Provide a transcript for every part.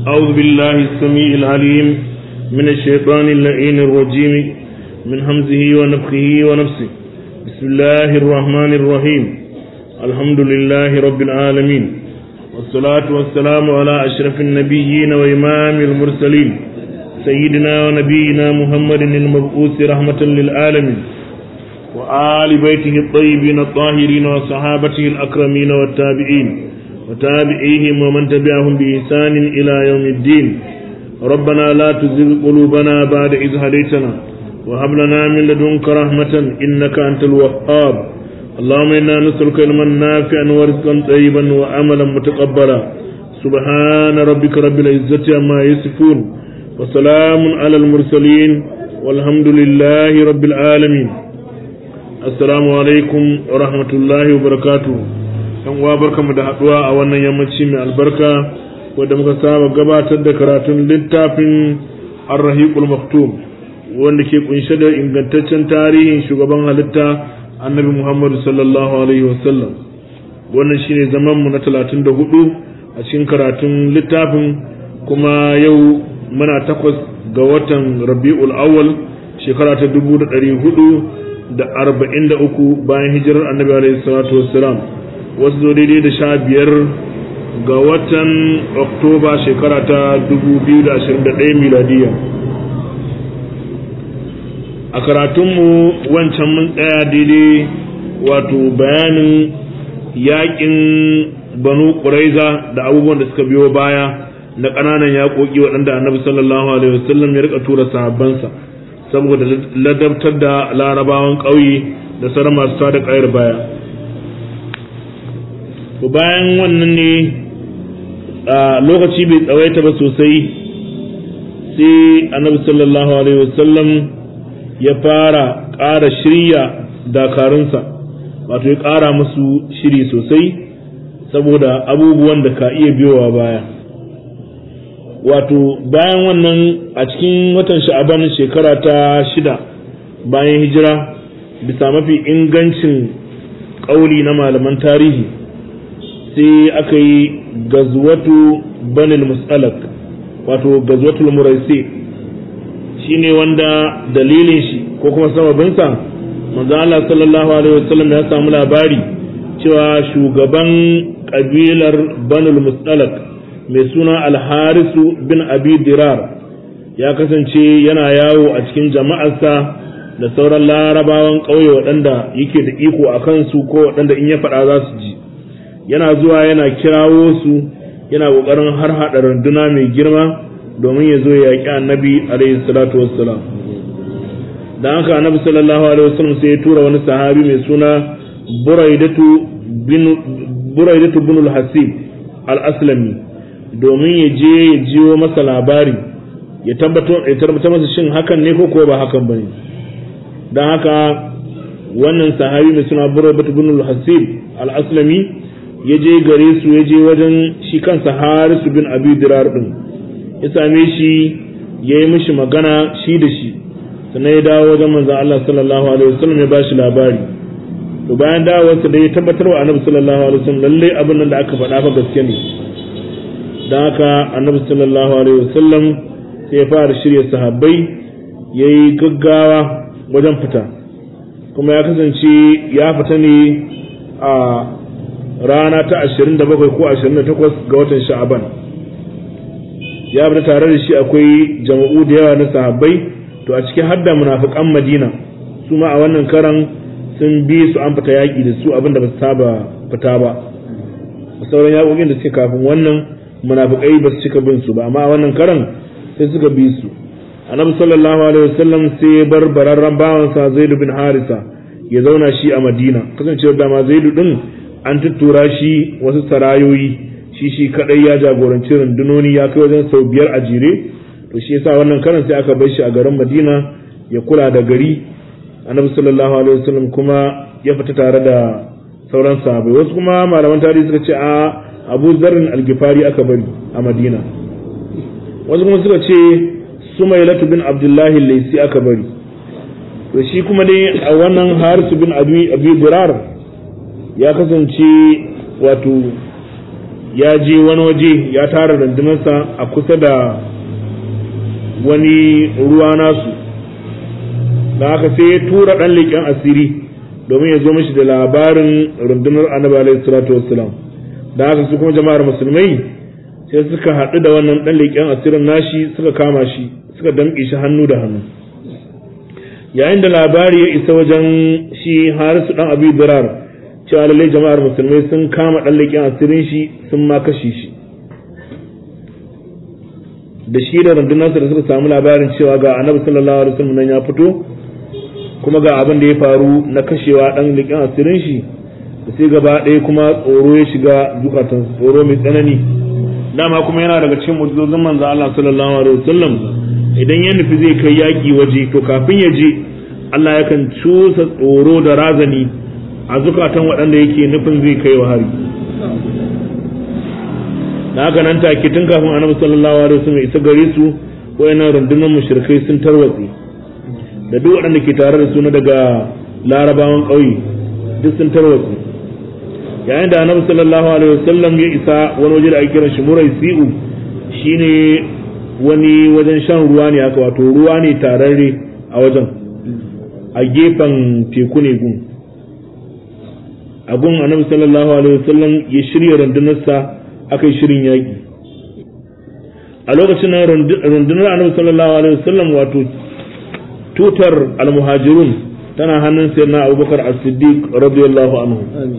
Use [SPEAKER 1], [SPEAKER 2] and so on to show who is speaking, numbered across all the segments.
[SPEAKER 1] أعوذ بالله السميع العليم من الشيطان اللعين الرجيم من همزه ونفخه ونفسه بسم الله الرحمن الرحيم الحمد لله رب العالمين والصلاة والسلام على أشرف النبيين وإمام المرسلين سيدنا ونبينا محمد المبعوث رحمة للعالمين وآل بيته الطيبين الطاهرين وصحابته الأكرمين والتابعين وتابعيهم ومن تبعهم بإحسان إلى يوم الدين ربنا لا تزغ قلوبنا بعد إذ هديتنا وهب لنا من لدنك رحمة إنك أنت الوهاب اللهم إنا نسألك علما نافعا ورزقا طيبا وعملا متقبلا سبحان ربك رب العزة عما يصفون وسلام على المرسلين والحمد لله رب العالمين السلام عليكم ورحمة الله وبركاته yan uwa barkamu da haduwa a wannan yammaci mai albarka wanda muka saba gabatar da karatun littafin ar-rahiqul maktum wanda ke kunshe da ingantaccen tarihin shugaban halitta annabi Muhammad sallallahu alaihi wasallam wannan shine zaman mu na 34 a cikin karatun littafin kuma yau muna takwas ga watan Rabiul Awwal shekara ta 1443 bayan hijirar annabi alaihi salatu wassalam wasu zo daidai da sha biyar ga watan oktoba shekara ta 2021 miladiya a karatunmu wancan mun tsaya daidai wato bayanin yakin banu ƙuraiza da abubuwan da suka biyo baya na ƙananan yaƙoƙi waɗanda annabi sallallahu alaihi wasallam ya rika tura sahabbansa saboda ladabtar da larabawan ƙauye da sauran masu tada ƙayar baya to bayan wannan ne a lokaci bai tsawaita ba sosai sai annabi sallallahu alaihi wasallam ya fara ƙara shirya dakarunsa wato ya ƙara musu shiri sosai saboda abubuwan da ka iya biyowa baya wato bayan wannan a cikin watan sha'aban shekara ta shida bayan hijira bisa mafi ingancin ƙauli na malaman tarihi sai aka yi gazwatu banil musalak wato gazwatul muraisi shine wanda dalilin shi ko kuma sababinsa manzo Allah sallallahu alaihi wasallam ya samu labari cewa shugaban kabilar banul musalak mai suna alharisu bin abi dirar ya kasance yana yawo a cikin jama'arsa da sauran larabawan ƙauye waɗanda yake da iko a kansu ko waɗanda in ya faɗa za su ji yana zuwa yana kirawo su yana kokarin har hada runduna mai girma domin ya zo ya yaƙi annabi alaihi salatu wassalam dan haka annabi sallallahu alaihi wasallam sai ya tura wani sahabi mai suna buraidatu bin buraidatu bin al-hasib al-aslami domin ya je ya jiwo masa labari ya tabbatar ya tabbatar masa shin hakan ne ko ko ba hakan bane dan haka wannan sahabi mai suna buraidatu bin al-hasib al-aslami ya je gare su ya je wajen shi kansa harisu bin abi dirar din ya same shi ya yi mishi magana shi da shi sannan ya dawo wajen manzan Allah sallallahu alaihi wasallam ya bashi labari to bayan dawowarsa da ya tabbatar wa annabi sallallahu alaihi wasallam lalle abin nan da aka faɗa fa gaske ne dan haka annabi sallallahu alaihi wasallam sai ya fara shirya sahabbai yayi gaggawa wajen fita kuma ya kasance ya fita ne a rana ta 27 ko 28 ga watan sha'aban ya bi tare da shi akwai jama'u da yawa na sahabbai to a cikin hadda munafiqan madina su ma a wannan karan sun bi su an fita yaƙi da su abinda ba su saba fita ba sauran yaƙoƙin da suke kafin wannan munafiqai ba su cika bin su ba amma a wannan karan sai suka bi su annabi sallallahu alaihi wasallam sai ya bar bararran bawansa zaid bin harisa ya zauna shi a madina kasancewar dama zaidu din an tuttura shi wasu sarayoyi shi shi kadai ya jagoranci rundunoni ya kai wajen sau biyar a jere to shi yasa wannan karan sai aka bar shi a garin Madina ya kula da gari Annabi sallallahu alaihi wasallam kuma ya fita tare da sauran sahabbai wasu kuma malaman tarihi suka ce a Abu Zarrin al-Ghifari aka bari a Madina wasu kuma suka ce Sumailatu bin Abdullahi Laisi aka bari to shi kuma dai a wannan Harisu bin Abi Abi Durar ya kasance wato ya je wani waje ya tara rundunarsa a kusa da wani ruwa nasu da haka sai ya tura ɗan leƙen asiri domin ya zo mashi da labarin rundunar annabi alaihi salatu wassalam da haka su kuma jama'ar musulmai sai suka haɗu da wannan ɗan leƙen asirin nashi suka kama shi suka damƙe shi hannu da hannu yayin da labari ya isa wajen shi harisu ɗan abi dirar cewa lallai jama'ar musulmai sun kama ɗan leƙen asirin shi sun ma kashe shi da shi da rundunarsa da suka samu labarin cewa ga annabi sallallahu alaihi wasallam nan ya fito kuma ga abin da ya faru na kashewa ɗan leƙen asirin shi da sai gaba ɗaya kuma tsoro ya shiga zukatan tsoro mai tsanani dama kuma yana daga cikin mu'jizozin manzo Allah sallallahu alaihi wasallam idan ya nufi zai kai yaki waje to kafin ya je Allah yakan cusa tsoro da razani a zukatan waɗanda yake nufin zai kai wa hari da haka nan take tun kafin annabi sallallahu alaihi wasallam isa gare su wayannan rundunar mushrikai sun tarwatse da duk waɗanda ke tare da su na daga larabawan ƙauye duk sun tarwatse yayin da annabi sallallahu alaihi wasallam ya isa wani waje da ake kiran shi murai si'u shine wani wajen shan ruwa ne haka wato ruwa ne tararre a wajen a gefen teku ne gun a gun annabi sallallahu alaihi wasallam ya shirya rundunarsa aka yi shirin yaƙi a lokacin nan rundunar annabi sallallahu alaihi wasallam wato tutar almuhajirun tana hannun sayyidina abubakar as-siddiq radiyallahu anhu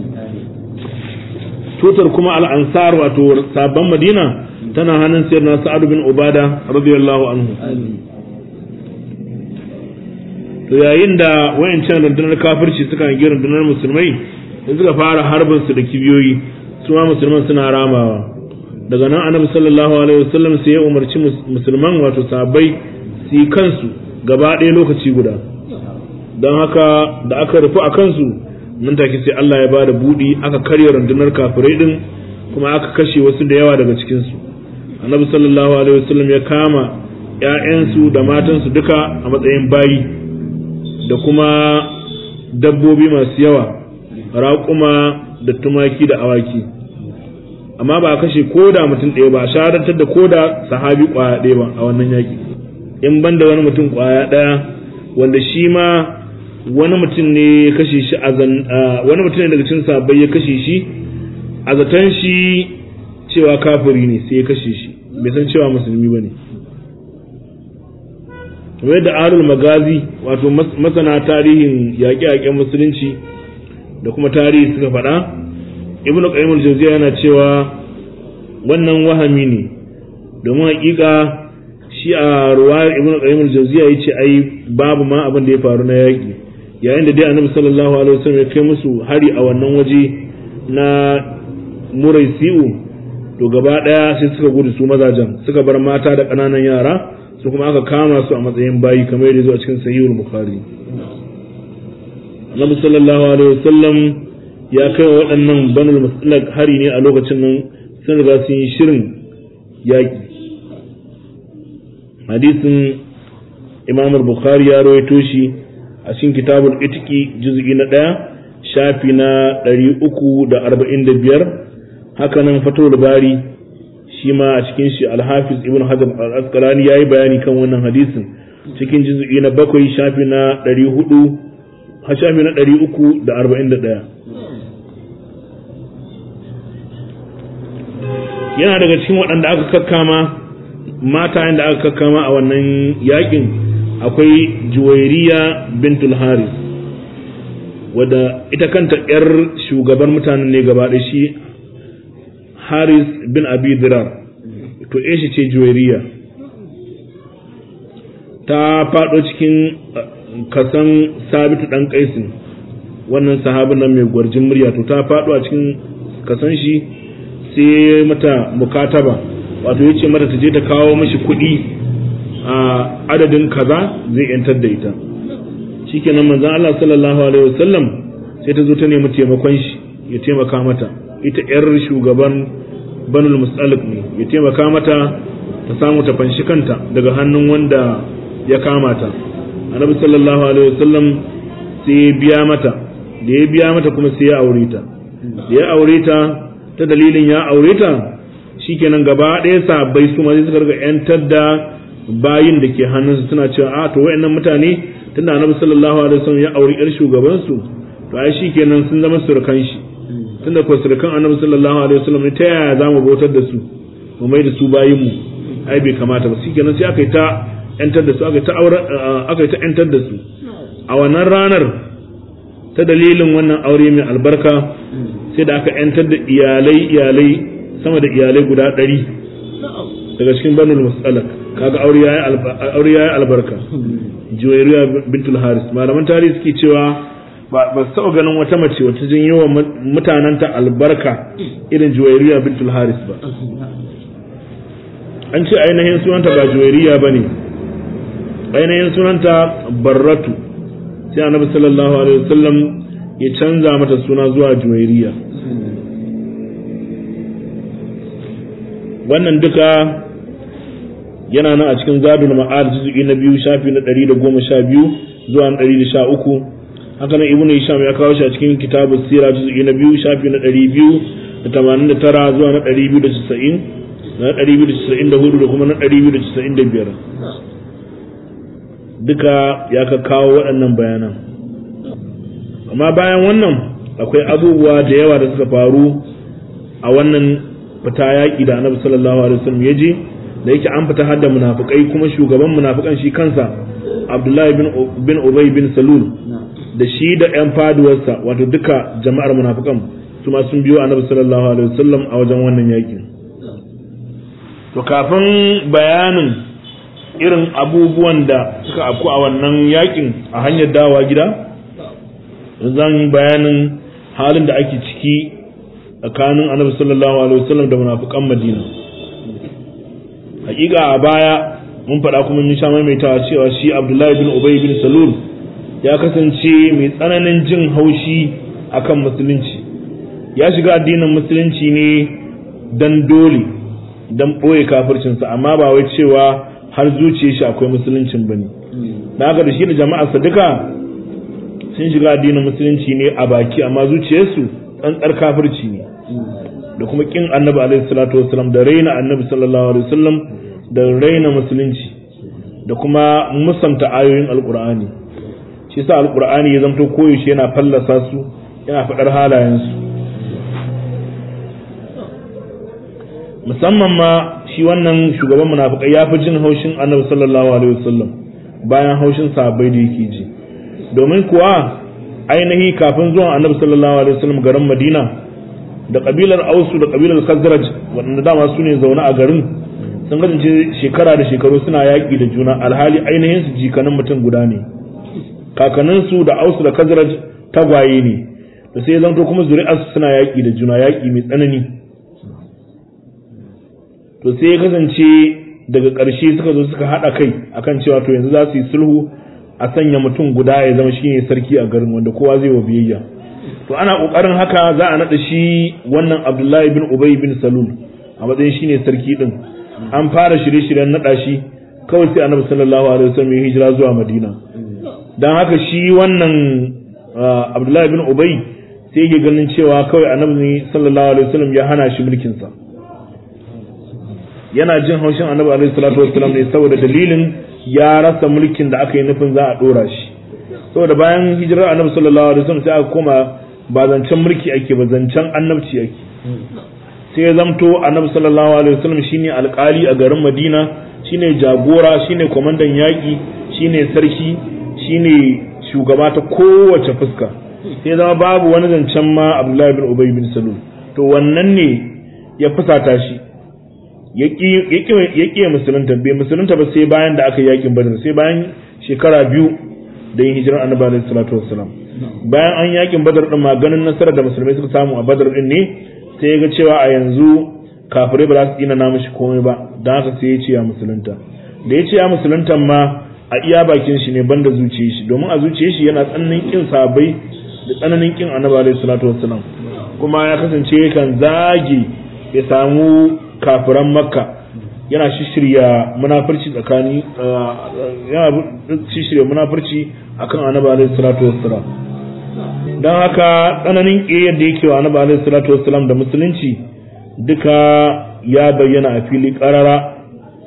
[SPEAKER 1] tutar kuma al'ansar wato sabon madina tana hannun sayar na sa'adu bin ubada radiyallahu anhu to yayin da wayancan rundunar kafirci suka yi rundunar musulmai da suka fara harbin su da kibiyoyi su ma musulman suna ramawa daga nan annabi sallallahu alaihi wasallam sai ya umarci musulman wato sahabbai su yi kansu gaba ɗaya lokaci guda don haka da aka rufu a kansu nan take sai Allah ya bada budi aka karya rundunar kafirai din kuma aka kashe wasu da yawa daga cikin su annabi sallallahu alaihi wasallam ya kama ƴaƴansu da matansu duka a matsayin bayi da kuma dabbobi masu yawa raƙuma da tumaki da awaki amma ba a kashe koda mutum ɗaya ba a shahadantar da koda sahabi ƙwaya ɗaya ba a wannan yaƙi in banda wani mutum ƙwaya ɗaya wanda shi ma wani mutum ne ya kashe shi a wani mutum ne daga cikin sabai ya kashe shi a zaton shi cewa kafiri ne sai ya kashe shi bai san cewa musulmi ba ne kamar da arul magazi wato masana tarihin yaƙe-yaƙen musulunci da kuma tarihi suka faɗa ibnu qayyim al-jawziya yana cewa wannan wahami ne domin haƙiƙa shi a ruwayar ibnu qayyim al-jawziya yace ai babu ma abin da ya faru na yaƙi yayin da dai annabi sallallahu alaihi wasallam ya kai musu hari a wannan waje na muraisi'u to gaba daya sai suka gudu su mazajen suka bar mata da ƙananan yara su kuma aka kama su a matsayin bayi kamar yadda zuwa cikin sahihul bukhari annabi sallallahu alaihi wasallam ya kai wa waɗannan banul musalak hari ne a lokacin nan sun riga sun yi shirin yaƙi hadisin imam bukhari ya rawaito shi a cikin kitabul itiki juz'i na ɗaya shafi na ɗari uku da arba'in da biyar haka nan fatul bari shi ma a cikin shi alhafiz ibn hajar al-asqalani ya yi bayani kan wannan hadisin cikin juz'i na bakwai shafi na ɗari hudu shafi na ɗari uku da arba'in da ɗaya yana daga cikin waɗanda aka kakkama mata da aka kakkama a wannan yakin akwai juwairiya bintul haris wadda ita kanta yar shugaban mutanen ne gaba da shi haris bin abi dirar to shi ce juwairiya ta faɗo cikin kasan sabitu ɗan kaisin wannan sahabin nan mai gwarjin murya to ta faɗo a cikin kasan shi sai mata mukataba wato ya ce mata ta je ta kawo mashi kuɗi a adadin kaza zai yantar da ita shikenan manzon Allah sallallahu alaihi wasallam sai ta zo ta nemi taimakon shi ya taimaka mata ita yar shugaban banul musalik ne ya taimaka mata ta samu ta fanshi kanta daga hannun wanda ya kama ta annabi sallallahu alaihi wasallam sai ya biya mata da ya biya mata kuma sai ya aure ta da ya aure ta ta dalilin ya aure ta shikenan gaba ɗaya sahabbai su ma sai suka riga yantar da bayin da ke hannunsu suna cewa a to wayannan mutane tunda annabi sallallahu alaihi wasallam ya auri yar shugaban su to ai shikenan sun zama surukan shi tunda ko surukan annabi sallallahu alaihi wasallam ta yaya zamu bautar da su mu mai da su bayin mu ai bai kamata ba shikenan sai aka yi ta yantar da su aka yi ta aure aka yi ta yantar da su a wannan ranar ta dalilin wannan aure mai albarka sai da aka yantar da iyalai iyalai sama da iyalai guda ɗari daga cikin banul musalak kaga aure yayi aure yayi albarka juwayriya bintul haris malaman tarihi suke cewa ba ba su taɓa ganin wata mace wata jin yawan mutananta albarka irin juwayriya bintul haris ba an ce ainihin sunanta ba juwayriya bane ainihin sunanta barratu sai annabi sallallahu alaihi wasallam ya canza mata suna zuwa juwayriya wannan duka yana nan a cikin zadul ma'ad juz'i na biyu shafi na 112 zuwa na 113 haka nan ibnu hisham ya kawo shi a cikin kitabus sira juz'i na biyu shafi na 289 zuwa na 290 na 294 da kuma na 295 duka ya ka kawo waɗannan bayanan amma bayan wannan akwai abubuwa da yawa da suka faru a wannan fita yaƙi da annabi sallallahu alaihi wasallam ya je da yake an fita hadda munafikai kuma shugaban munafikan shi kansa Abdullahi bin bin Ubay bin Salul da shi da ƴan faduwarsa wato duka jama'ar munafikan su ma sun biyo annabi sallallahu alaihi wasallam a wajen wannan yaƙin to kafin bayanin irin abubuwan da suka afku a wannan yaƙin a hanyar dawa gida zan yi bayanin halin da ake ciki tsakanin annabi sallallahu alaihi wasallam da munafikan madina hakika a baya mun faɗa kuma mun sha maimaitawa cewa shi abdullahi bin ubay bin salul ya kasance mai tsananin jin haushi akan musulunci ya shiga addinin musulunci ne dan dole dan ɓoye kafircinsa amma ba wai cewa har zuciya shi akwai musuluncin bane da haka da shi da jama'arsa duka sun shiga addinin musulunci ne a baki amma zuciyarsu tsantsar kafirci ne da kuma kin annabi alaihi salatu wasallam da raina annabi sallallahu alaihi wasallam da raina musulunci da kuma musanta ayoyin alqur'ani shi yasa alqur'ani ya zamto koyaushe yana fallasa su yana faɗar halayensu musamman ma shi wannan shugaban munafikai ya fi jin haushin annabi sallallahu alaihi wasallam bayan haushin sahabbai da yake ji domin kuwa ainihi kafin zuwan annabi sallallahu alaihi wasallam garin madina da kabilar ausu da kabilar khazraj waɗanda dama su ne zaune a garin sun kasance shekara da shekaru suna yaƙi da juna alhali ainihin su jikanin mutum guda ne kakanninsu da ausu da khazraj tagwaye ne da sai zanto kuma zuri'arsu suna yaƙi da juna yaƙi mai tsanani to sai ya kasance daga ƙarshe suka zo suka haɗa kai akan cewa to yanzu za su yi sulhu a sanya mutum guda ya zama shine sarki a garin wanda kowa zai wa biyayya to ana kokarin haka za a nada shi wannan Abdullahi bin Ubay bin Salul a matsayin shine sarki din an fara shirye-shiryen nada shi kawai sai Annabi sallallahu alaihi wasallam ya hijira zuwa Madina dan haka shi wannan Abdullahi bin Ubay sai yake ganin cewa kawai Annabi sallallahu alaihi wasallam ya hana shi mulkin sa yana jin haushin Annabi alaihi salatu wasallam ne saboda dalilin ya rasa mulkin da aka yi nufin za a dora shi saboda bayan hijirar annabi sallallahu alaihi wasallam sai aka koma ba zancen mulki ake ba zancen annabci ake sai ya zamto annabi sallallahu alaihi wasallam shine alkali a garin Madina shine jagora shine kwamandan yaki shine sarki shine shugaba ta kowace fuska sai zama babu wani zancen ma Abdullahi bin Ubay bin Salul to wannan ne ya fusata shi ya ƙi musulunta bai musulunta ba sai bayan da aka yi yakin badar sai bayan shekara biyu da yin hijirar annabi alaihi salatu wassalam bayan an yakin badar din maganin nasarar da musulmai suka samu a badar din ne sai ya ga cewa a yanzu kafirai ba za su tsina na mishi komai ba don haka sai ya ce ya musulunta da ya ce ya musulunta ma a iya bakin shi ne banda zuciyar shi domin a zuciyar shi yana tsananin kin sabai da tsananin kin annabi alaihi salatu wassalam kuma ya kasance kan zagi ya samu kafiran makka yana shishirya munafurci tsakani yana shishirya munafurci akan annabi alaihi salatu wassalam don haka tsananin ƙiyar da yake wa annabi alaihi salatu wassalam da musulunci duka ya bayyana a fili ƙarara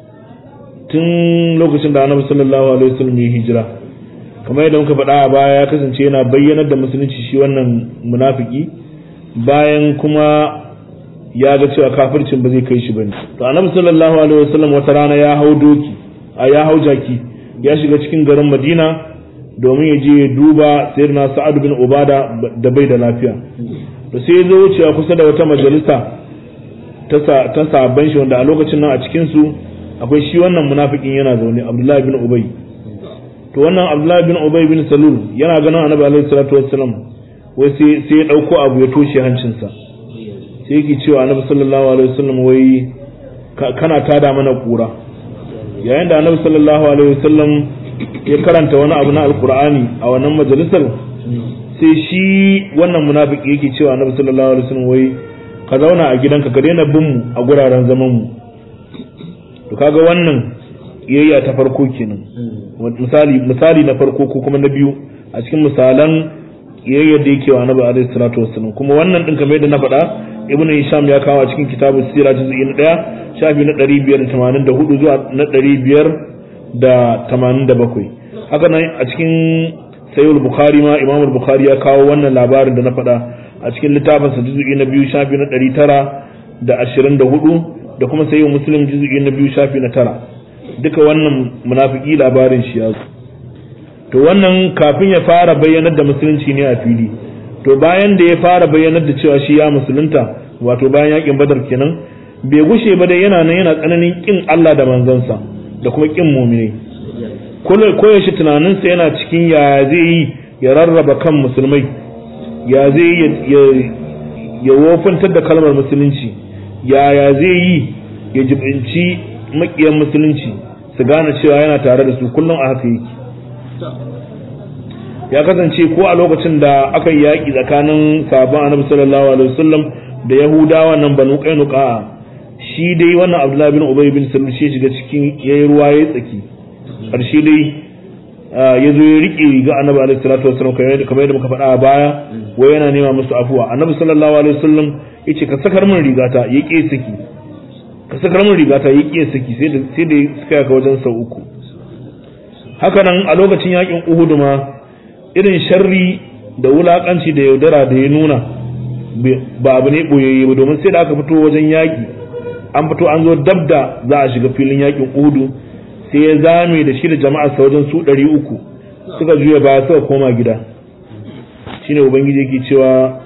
[SPEAKER 1] tun lokacin da annabi sallallahu alaihi wasallam ya hijira kamar yadda muka faɗa a baya ya kasance yana bayyanar da musulunci shi wannan munafiki bayan kuma ya ga cewa kafircin ba zai kai shi bane to annabi sallallahu alaihi wasallam wata rana ya hau doki a ya hau jaki ya shiga cikin garin Madina domin ya je ya duba sayyidina Sa'ad bin Ubada da bai da lafiya to sai ya zo wucewa kusa da wata majalisa ta ta sabban shi wanda a lokacin nan a cikin su akwai shi wannan munafikin yana zaune Abdullahi bin Ubay to wannan Abdullahi bin Ubay bin Salul yana ganin Annabi alaihi salatu wassalam wai sai sai ya dauko abu ya toshe hancinsa sai yake cewa Annabi sallallahu alaihi wasallam wai kana tada mana kura yayin da Annabi sallallahu alaihi wasallam ya karanta wani abu na alqur'ani a wannan majalisar sai shi wannan munafiki yake cewa Annabi sallallahu alaihi wasallam wai ka zauna a gidanka ka daina bin mu a guraren zaman mu to kaga wannan iyayya ta farko kenan misali misali na farko ko kuma na biyu a cikin misalan iyayyar da yake wa annabi alaihi salatu wassalam kuma wannan din kamar yadda na faɗa ibnu hisham ya kawo a cikin kitabu sira juz'i na 1 shafi na 584 zuwa na 587 haka nan a cikin sayyid bukhari ma imam bukhari ya kawo wannan labarin da na faɗa a cikin littafin sa juz'i na biyu shafi na 924 da kuma sayyid muslim juz'i na biyu shafi na tara duka wannan munafiki labarin shi ya to wannan kafin ya fara bayyanar da musulunci ne a fili to bayan da ya fara bayyanar da cewa shi ya musulunta wato bayan yakin badar kenan bai gushe ba dai yana nan yana tsananin kin Allah da manzansa da kuma kin mumini koyaushe tunaninsa yana cikin ya zai yi ya rarraba kan musulmai ya zai ya wofantar da kalmar musulunci ya ya zai yi ya jibinci makiyan musulunci su gane cewa yana tare da su kullum a haka yake ya kasance ko a lokacin da aka yi yaƙi tsakanin sabon annabi sallallahu alaihi wasallam da yahudawa nan banu qainuqa shi dai wannan abdullahi bin ubay bin salul shi shiga cikin yayi ruwa yayi tsaki karshe dai ya zo ya riƙe ga annabi alaihi salatu wasallam kamar yadda muka faɗa a baya wai yana nema musu afuwa annabi sallallahu alaihi wasallam yace ka sakar min rigata ya ƙe saki ka sakar min rigata ya ƙe saki sai da sai da suka yaka wajen sau uku haka nan a lokacin yakin Uhud ma irin sharri da wulakanci da yaudara da ya nuna ba abu ne boyayye ba domin sai da aka fito wajen yaki an fito an zo dab da za a shiga filin yakin Uhud sai ya zame da shi da jama'ar sa wajen su 300 suka juya baya suka koma gida shine ubangiji yake cewa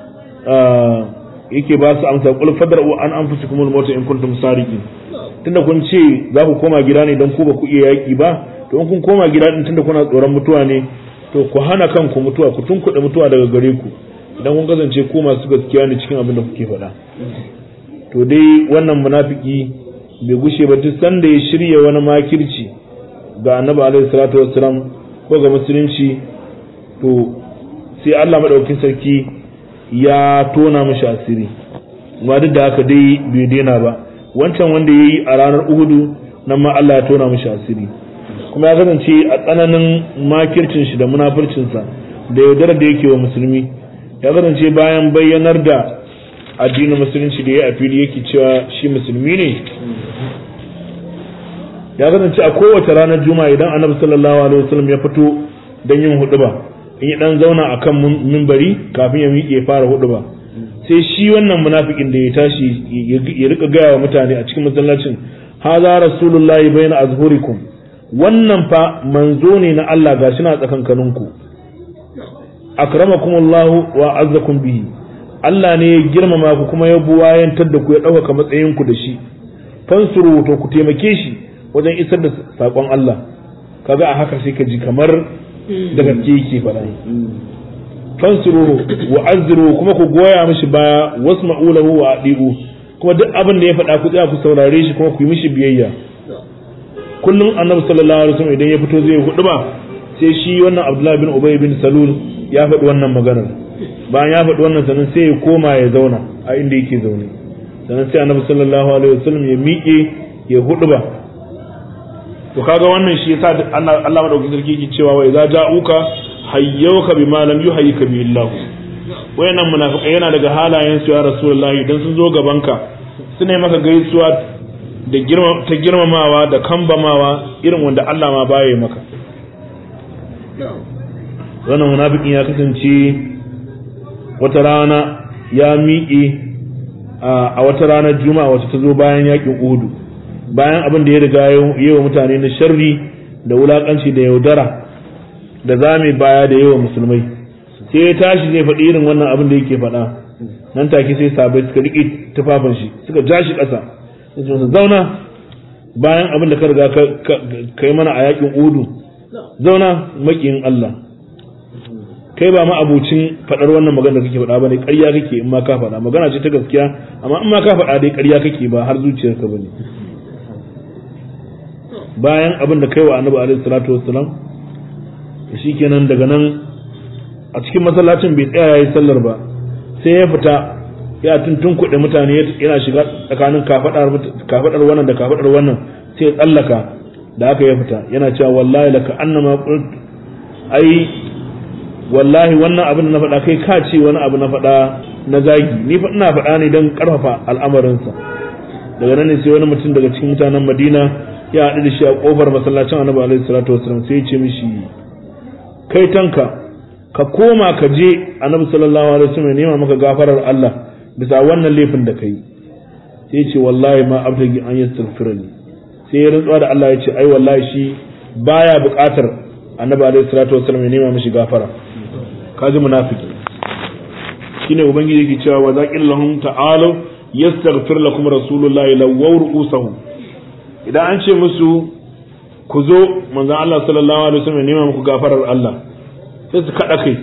[SPEAKER 1] yake ba su amsa qul fadra'u an anfusikum al-maut in kuntum sadiqin tunda kun ce za ku koma gida ne don ku ba ku iya yaki ba to in kun koma gida din tunda kuna tsoron mutuwa ne to ku hana kanku mutuwa ku tunkuɗe mutuwa daga gare ku idan kun kasance ku masu gaskiya ne cikin abin da kuke faɗa to dai wannan munafiki bai gushe ba duk sanda ya shirya wani makirci ga annabi alaihi salatu wassalam ko ga musulunci to sai Allah madaukakin sarki ya tona mishi asiri amma duk da haka dai bai daina ba wancan wanda yayi a ranar Uhudu nan ma Allah ya tona mishi asiri kuma ya kasance a tsananin makircin shi da munafircinsa da yaudarar da yake wa musulmi ya kasance bayan bayyanar da addinin musulunci da ya a fili yake cewa shi musulmi ne ya kasance a kowace ranar juma'a idan annabi sallallahu alaihi wasallam ya fito don yin huduba in ya dan zauna akan mimbari kafin ya miƙe fara huduba sai shi wannan munafikin da ya tashi ya rika gaya wa mutane a cikin masallacin haza rasulullahi bayna azhurikum wannan fa manzo ne na Allah gashi na tsakankaninku akramakumullahu wa azzakum bihi Allah ne ya girmama ku kuma ya buwayantar da ku ya ɗaukaka matsayinku da shi fansuru to ku taimake shi wajen isar da saƙon Allah kaga a haka sai ka ji kamar da gaske yake faɗa fansuru wa azziru kuma ku goya mishi baya wasma'u lahu wa adibu kuma duk abin da ya faɗa ku tsaya ku saurare shi kuma ku yi mishi biyayya kullum annabi sallallahu alaihi wasallam idan ya fito zai hudu ba sai shi wannan abdullahi bin ubay bin salul ya faɗi wannan maganar bayan ya faɗi wannan sannan sai ya koma ya zauna a inda yake zaune sannan sai annabi sallallahu alaihi wasallam ya miƙe ya hudu ba to kaga wannan shi yasa Allah madaukakin sarki yake cewa wa idza ja'uka hayyauka bima lam yuhayyika bi Allah wayannan munafiqai yana daga halayen su ya rasulullahi dan sun zo gabanka su ne maka gaisuwa da girma ta girmamawa da kambamawa irin wanda Allah ma baya maka wannan munafikin ya kasance wata rana ya miƙe a wata ranar juma'a wacce ta zo bayan yakin uhudu bayan abin da ya riga yi wa mutane na sharri da wulakanci da yaudara da zame baya da yawa musulmai sai ya tashi zai faɗi irin wannan abin da yake faɗa nan take sai sabai suka riƙe tufafin shi suka ja shi ƙasa sai zauna bayan abin da ka riga ka yi mana a yakin uhudu zauna maƙiyin Allah kai ba ma abucin faɗar wannan magana da kake faɗa ba ne ƙarya kake in ma ka faɗa magana ce ta gaskiya amma in ma ka faɗa dai ƙarya kake ba har zuciyarka ba ne bayan abin da kai wa annabi alaihi salatu wassalam shikenan daga nan a cikin masallacin bai tsaya yayi sallar ba sai ya fita ya tuntun kuɗe mutane yana shiga tsakanin kafadar kafadar wannan da kafadar wannan sai ya tsallaka da aka ya fita yana cewa wallahi laka annama qult ai wallahi wannan abin da na faɗa kai ka ce wani abu na faɗa na zagi ni fa ina faɗa ne don ƙarfafa al'amarinsa daga nan ne sai wani mutum daga cikin mutanen Madina ya haɗu da shi a ƙofar masallacin Annabi alaihi salatu wasallam sai ya ce mishi kai tanka ka koma ka je Annabi sallallahu alaihi wasallam ya nema maka gafarar Allah bisa wannan laifin da kai sai ya ce wallahi ma abtagi an yastaghfirani sai ya rantsuwa da Allah ya ce ai wallahi shi baya buƙatar Annabi alaihi salatu wasallam ya nema mishi gafara kaji munafiki shine ubangiji yake cewa wa zaqil lahum ta'alu yastaghfir lakum rasulullahi lawaw ru'usahum idan an ce musu ku zo manzon Allah sallallahu alaihi wasallam nema muku gafarar Allah sai su kada kai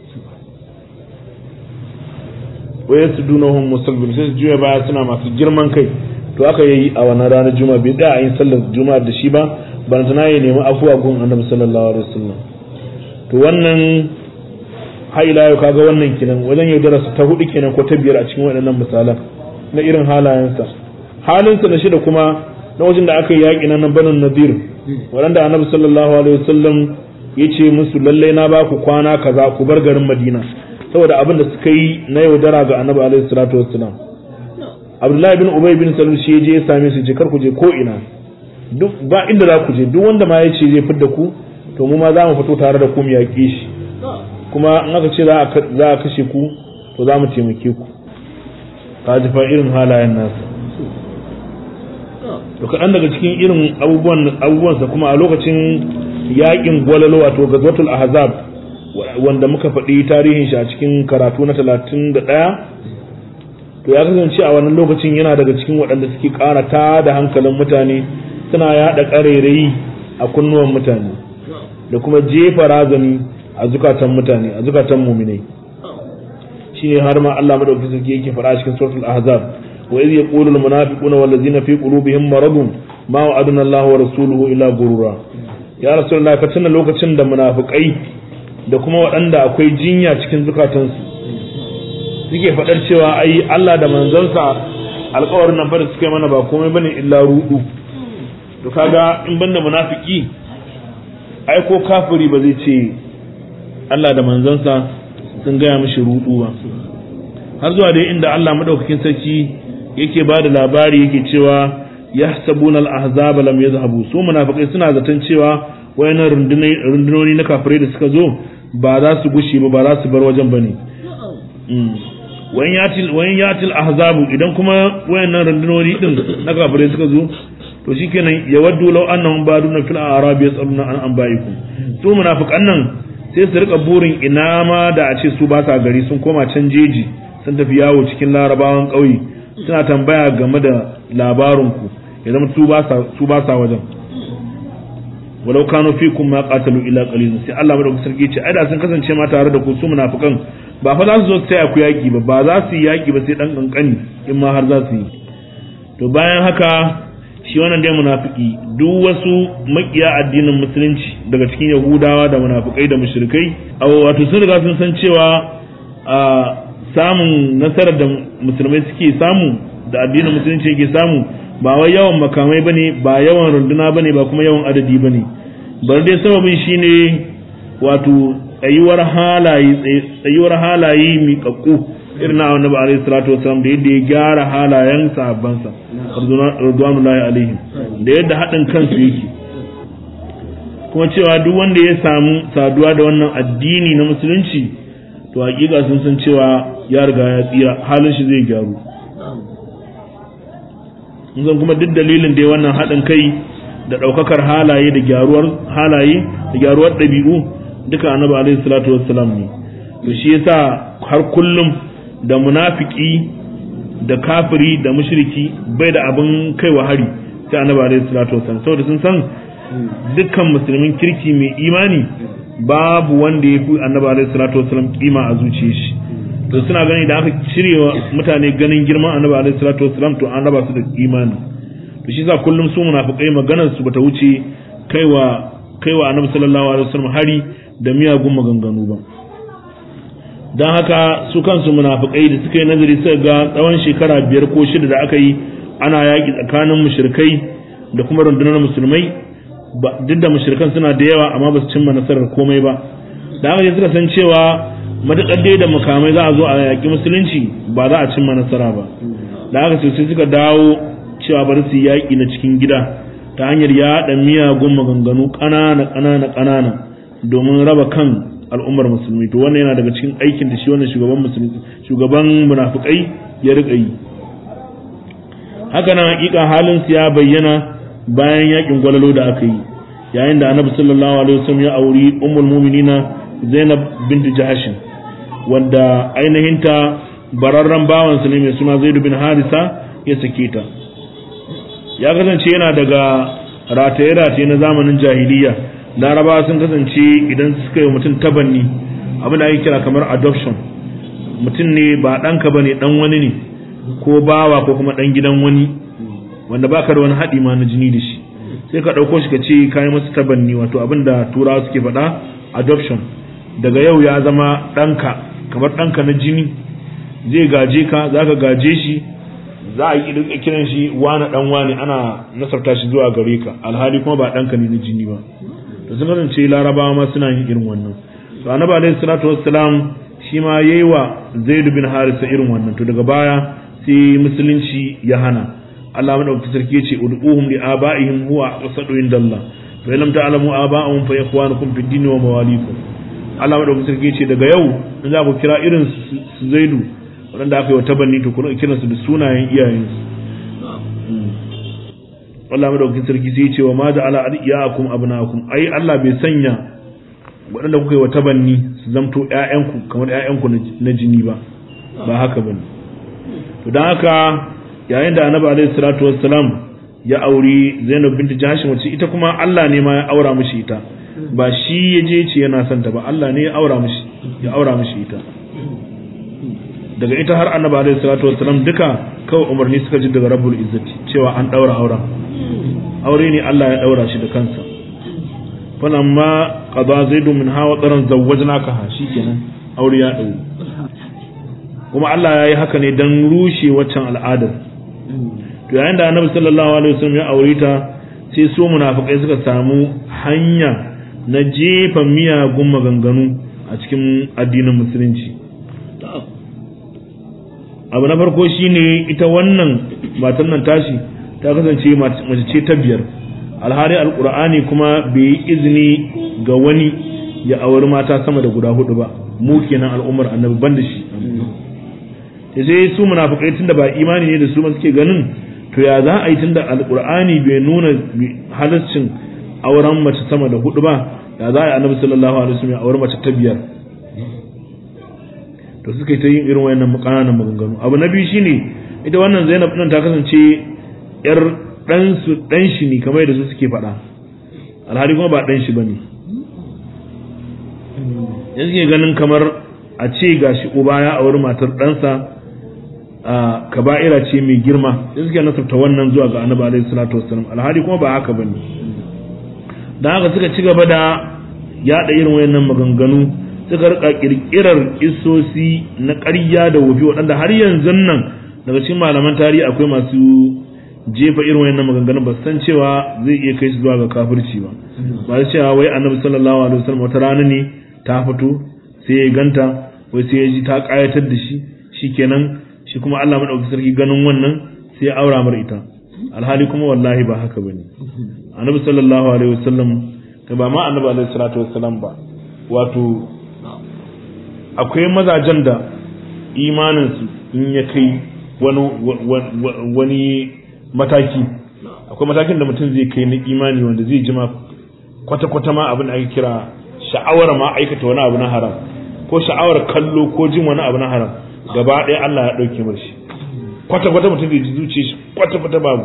[SPEAKER 1] wa yasdunahum musallin sai su juya baya suna masu girman kai to aka yi a wannan ranar juma'a bai da a yin sallar juma'a da shi ba ban tana ya nemi afuwa gun annabi sallallahu alaihi wasallam to wannan haila yau kaga wannan kinan wajen yaudara su ta hudu kenan ko ta biyar a cikin waɗannan misalan na irin halayensa halinsa na shida kuma na wajen da aka yi yaƙi na nan banin nadir waɗanda annabi sallallahu alaihi wasallam ya ce musu lallai na ba ku kwana kaza ku bar garin madina saboda abin da suka yi na yaudara ga annabi alaihi salatu wassalam abdullahi bin ubay bin salul shi ya je ya same su je kar ku je ko ina duk ba inda za ku je duk wanda ma ya ce zai fidda ku to mu ma za mu fito tare da ku mu yaƙe shi kuma in aka ce za a kashe ku to za mu taimake ku ka ji fa irin halayen nasu to kaɗan daga cikin irin abubuwan abubuwansa kuma a lokacin yaƙin gwalalo wato gazwatul ahzab wanda muka faɗi tarihin shi a cikin karatu na talatin da ɗaya to ya kasance a wannan lokacin yana daga cikin waɗanda suke ƙara ta da hankalin mutane suna yaɗa ƙarairayi a kunnuwan mutane da kuma jefa razani a zukatan mutane a zukatan muminai shine har ma Allah madaukakin sarki yake fara cikin suratul ahzab wa idh yaqulu al munafiquna wal ladzina fi qulubihim maradun ma wa'aduna Allah wa rasuluhu illa gurura ya rasulullah ka tuna lokacin da munafikai da kuma waɗanda akwai jinya cikin zukatansu suke faɗar cewa ai Allah da manzansa alƙawarin nan fa da suka yi mana ba komai bane illa rudu to kaga in banda munafiki ai ko kafiri ba zai ce Allah da manzansa sun gaya mishi rudu ba har zuwa dai inda Allah madaukakin sarki yake ba da labari yake cewa yahsabuna al-ahzaba lam yadhhabu su munafikai suna zaton cewa wayannan rundunoni na kafirai da suka zo ba za su gushi ba ba za su bar wajen bane wayan yatil wayan yatil ahzabu idan kuma wayannan rundunoni din na kafirai suka zo to shikenan yawaddu law annahum baduna fil a'rab yasaluna an anba'ikum su munafikan nan sai su rika burin ina ma da a ce su ba sa gari sun koma can jeji sun tafi yawo cikin larabawan ƙauye suna tambaya game da labarinku ya zama su ba sa wajen walau kano fi kun ma qatalu ila qalil sai Allah madaukakin sarki ce ai da sun kasance ma tare da ku su munafikan ba fa za su zo su taya ku yaki ba ba za su yi yaki ba sai dan kankani in ma har za su yi to bayan haka shi wannan dai munafiki duk wasu makiya addinin musulunci daga cikin yahudawa da munafikai da mushrikai wato sun riga sun san cewa a samun nasarar da musulmai suke samu da addinin musulunci yake samu ba wai yawan makamai bane ba yawan runduna bane ba kuma yawan adadi bane bari dai sababin shine wato tsayuwar halaye tsayuwar halaye miƙaƙƙu irin na annabi alaihi salatu wasallam da yadda ya gyara halayen sahabbansa radwanullahi alaihim da yadda haɗin kansu yake kuma cewa duk wanda ya samu saduwa da wannan addini na musulunci to hakika sun san cewa ya riga ya tsira halin shi zai gyaru mun san kuma duk dalilin da ya wannan haɗin kai da ɗaukakar halaye da gyaruwar halaye da gyaruwar ɗabi'u duka annabi alaihi salatu wassalam ne to shi yasa har kullum da munafiki da kafiri da mushriki bai da abin kaiwa hari sai annabi alaihi salatu wassalam saboda sun san dukkan musulmin kirki mai imani babu wanda ya fi annabi alaihi salatu wassalam kima a zuciyar shi to suna gani da aka cirewa mutane ganin girman annabi alaihi salatu wassalam to an raba su da imani to shi yasa kullum su munafikai maganar su bata wuce kaiwa kaiwa annabi sallallahu alaihi wasallam hari da miyagun maganganu ba don haka su kansu munafikai da suka yi nazari suka ga tsawon shekara biyar ko shida da aka yi ana yaƙi tsakanin mushrikai da kuma rundunar musulmai duk da mushrikan suna da yawa amma ba su cimma nasarar komai ba da haka suka san cewa matuƙar dai da makamai za a zo a yaƙi musulunci ba za a cimma nasara ba da haka sai suka dawo cewa bari su yaƙi na cikin gida ta hanyar yaɗa miyagun maganganu ƙanana ƙanana ƙanana domin raba kan al'ummar musulmi to wannan yana daga cikin aikin da shi wannan shugaban musulmi shugaban munafikai ya riƙa yi haka nan hakika halin su ya bayyana bayan yakin gwalalo da aka yi yayin da annabi sallallahu alaihi wasallam ya auri ummul mu'minina Zainab bint Jahsh wanda ainihin ta bararren bawan ne mai suna Zaid bin Harisa ya sake ta ya kasance yana daga rataye-rataye na zamanin jahiliya laraba sun kasance idan suka yi mutum tabanni abin da ake kira kamar adoption mutum ne ba ɗanka ba ne ɗan wani ne ko bawa ko kuma ɗan gidan wani wanda baka da wani haɗi ma na jini da shi sai ka ɗauko shi ka ce kayan masa tabanni wato abin da turawa suke faɗa adoption daga yau ya zama ɗanka kamar ɗanka na jini zai gaje ka za ka gaje shi za a yi kiran shi wane ɗan wane ana nasarta shi zuwa gare ka alhali kuma ba ɗanka ne na jini ba to sun kasance larabawa ma suna yin irin wannan to annabi alaihi salatu wassalam shi ma yayi wa zaid bin harisa irin wannan to daga baya sai musulunci ya hana Allah madaukakin sarki yace ud'uhum li abaihim huwa aqsadu indallah fa lam ta'lamu aba'ahum fa ikhwanukum fid din wa mawalikum Allah madaukakin sarki yace daga yau in za ku kira irin su zaidu wanda aka yi wa tabanni to ku kiransu da sunayen iyayensu Allah madaukakin sarki sai ya ce wa ma ja'ala adiyakum abnaakum ai Allah bai sanya waɗanda kuka yi wa tabanni su zamto ƴaƴanku kamar ƴaƴanku na jini ba ba haka bane to dan haka yayin da Annabi alaihi salatu wassalam ya auri Zainab binti Jahsh wacce ita kuma Allah ne ma ya aura mishi ita ba shi ya je ce yana son ta ba Allah ne ya aura mishi ya aura mishi ita daga ita har Annabi alaihi salatu wassalam duka kawai umarni suka ji daga Rabbul Izzati cewa an daura auren aure ne Allah ya daura shi da kansa falamma qada zaidu min hawa taran zawwajnaka ha shikenan aure ya dauro kuma Allah ya yi haka ne dan rushe waccan al'adar to yayin da Annabi sallallahu alaihi wasallam ya aure ta sai su munafikai suka samu hanya na jefa miyagun maganganu a cikin addinin musulunci abu na farko shine ita wannan matan nan tashi ta kasance mace ce ta biyar alhari alkur'ani kuma bai yi izini ga wani ya auri mata sama da guda hudu ba mu kenan al'ummar annabi ban da shi ta sai su munafikai tunda ba imani ne da su ma suke ganin to ya za a yi tunda alkur'ani bai nuna halaccin auren mace sama da hudu ba ya za a yi annabi sallallahu alaihi wasallam ya auri mace ta biyar to suka yi ta yin irin wayannan ƙananan maganganu abu na biyu shine ita wannan Zainab nan ta kasance yar ɗansu ɗan shi ne kamar yadda su suke faɗa alhali kuma ba ɗan shi ba ne yanzu ke ganin kamar a ce ga shi uba ya auri matar ɗansa a kaba'ira ce mai girma yanzu ke nasarta wannan zuwa ga annabi alaihi salatu wassalam alhali kuma ba haka bane dan haka suka ci gaba da yaɗa irin wayannan maganganu suka rika kirkirar isosi na ƙarya da wofi waɗanda har yanzu nan daga cikin malaman tarihi akwai masu jefa irin wayannan maganganun ba san cewa zai iya kai su zuwa ga kafirci ba ba su cewa wai annabi sallallahu alaihi wasallam wata rana ne ta fito sai ya ganta wai sai ya ji ta kayatar da shi shikenan shi kuma Allah madaukakin sarki ganin wannan sai ya aura mar ita alhali kuma wallahi ba haka bane annabi sallallahu alaihi wasallam kai ba ma annabi alaihi salatu wasallam ba wato akwai mazajen da imaninsu in ya kai wani wani mataki akwai matakin da mutum zai kai na imani wanda zai jima kwata-kwata ma abin da ake kira sha'awar ma aikata wani abu na haram ko sha'awar kallo ko jin wani abu na haram gaba ɗaya Allah ya ɗauke mar shi kwata-kwata mutum zai ji zuciya shi kwata-kwata babu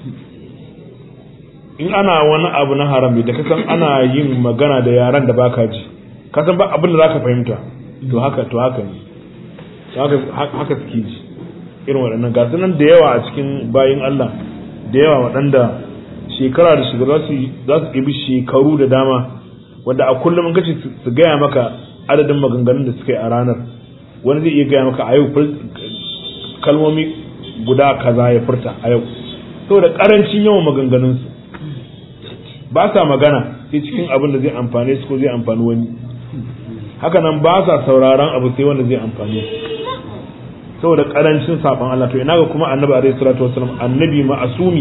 [SPEAKER 1] in ana wani abu na haram da kasan ana yin magana da yaran da baka ji kasan ba abin da zaka fahimta to haka to haka ne haka suke ji irin waɗannan gasu nan da yawa a cikin bayin Allah da yawa waɗanda shekara da shekara za su ɗibi shekaru da dama wanda a kullum in kace su gaya maka adadin maganganun da suka yi a ranar wani zai iya gaya maka a yau kalmomi guda kaza ya furta a yau saboda karancin yawan maganganunsu ba sa magana sai cikin abin da zai amfane su ko zai amfani wani haka nan ba sa sauraron abu sai wanda zai amfane su saboda karancin saban Allah to ina ga kuma annabi alaihi salatu wasallam annabi ma'asumi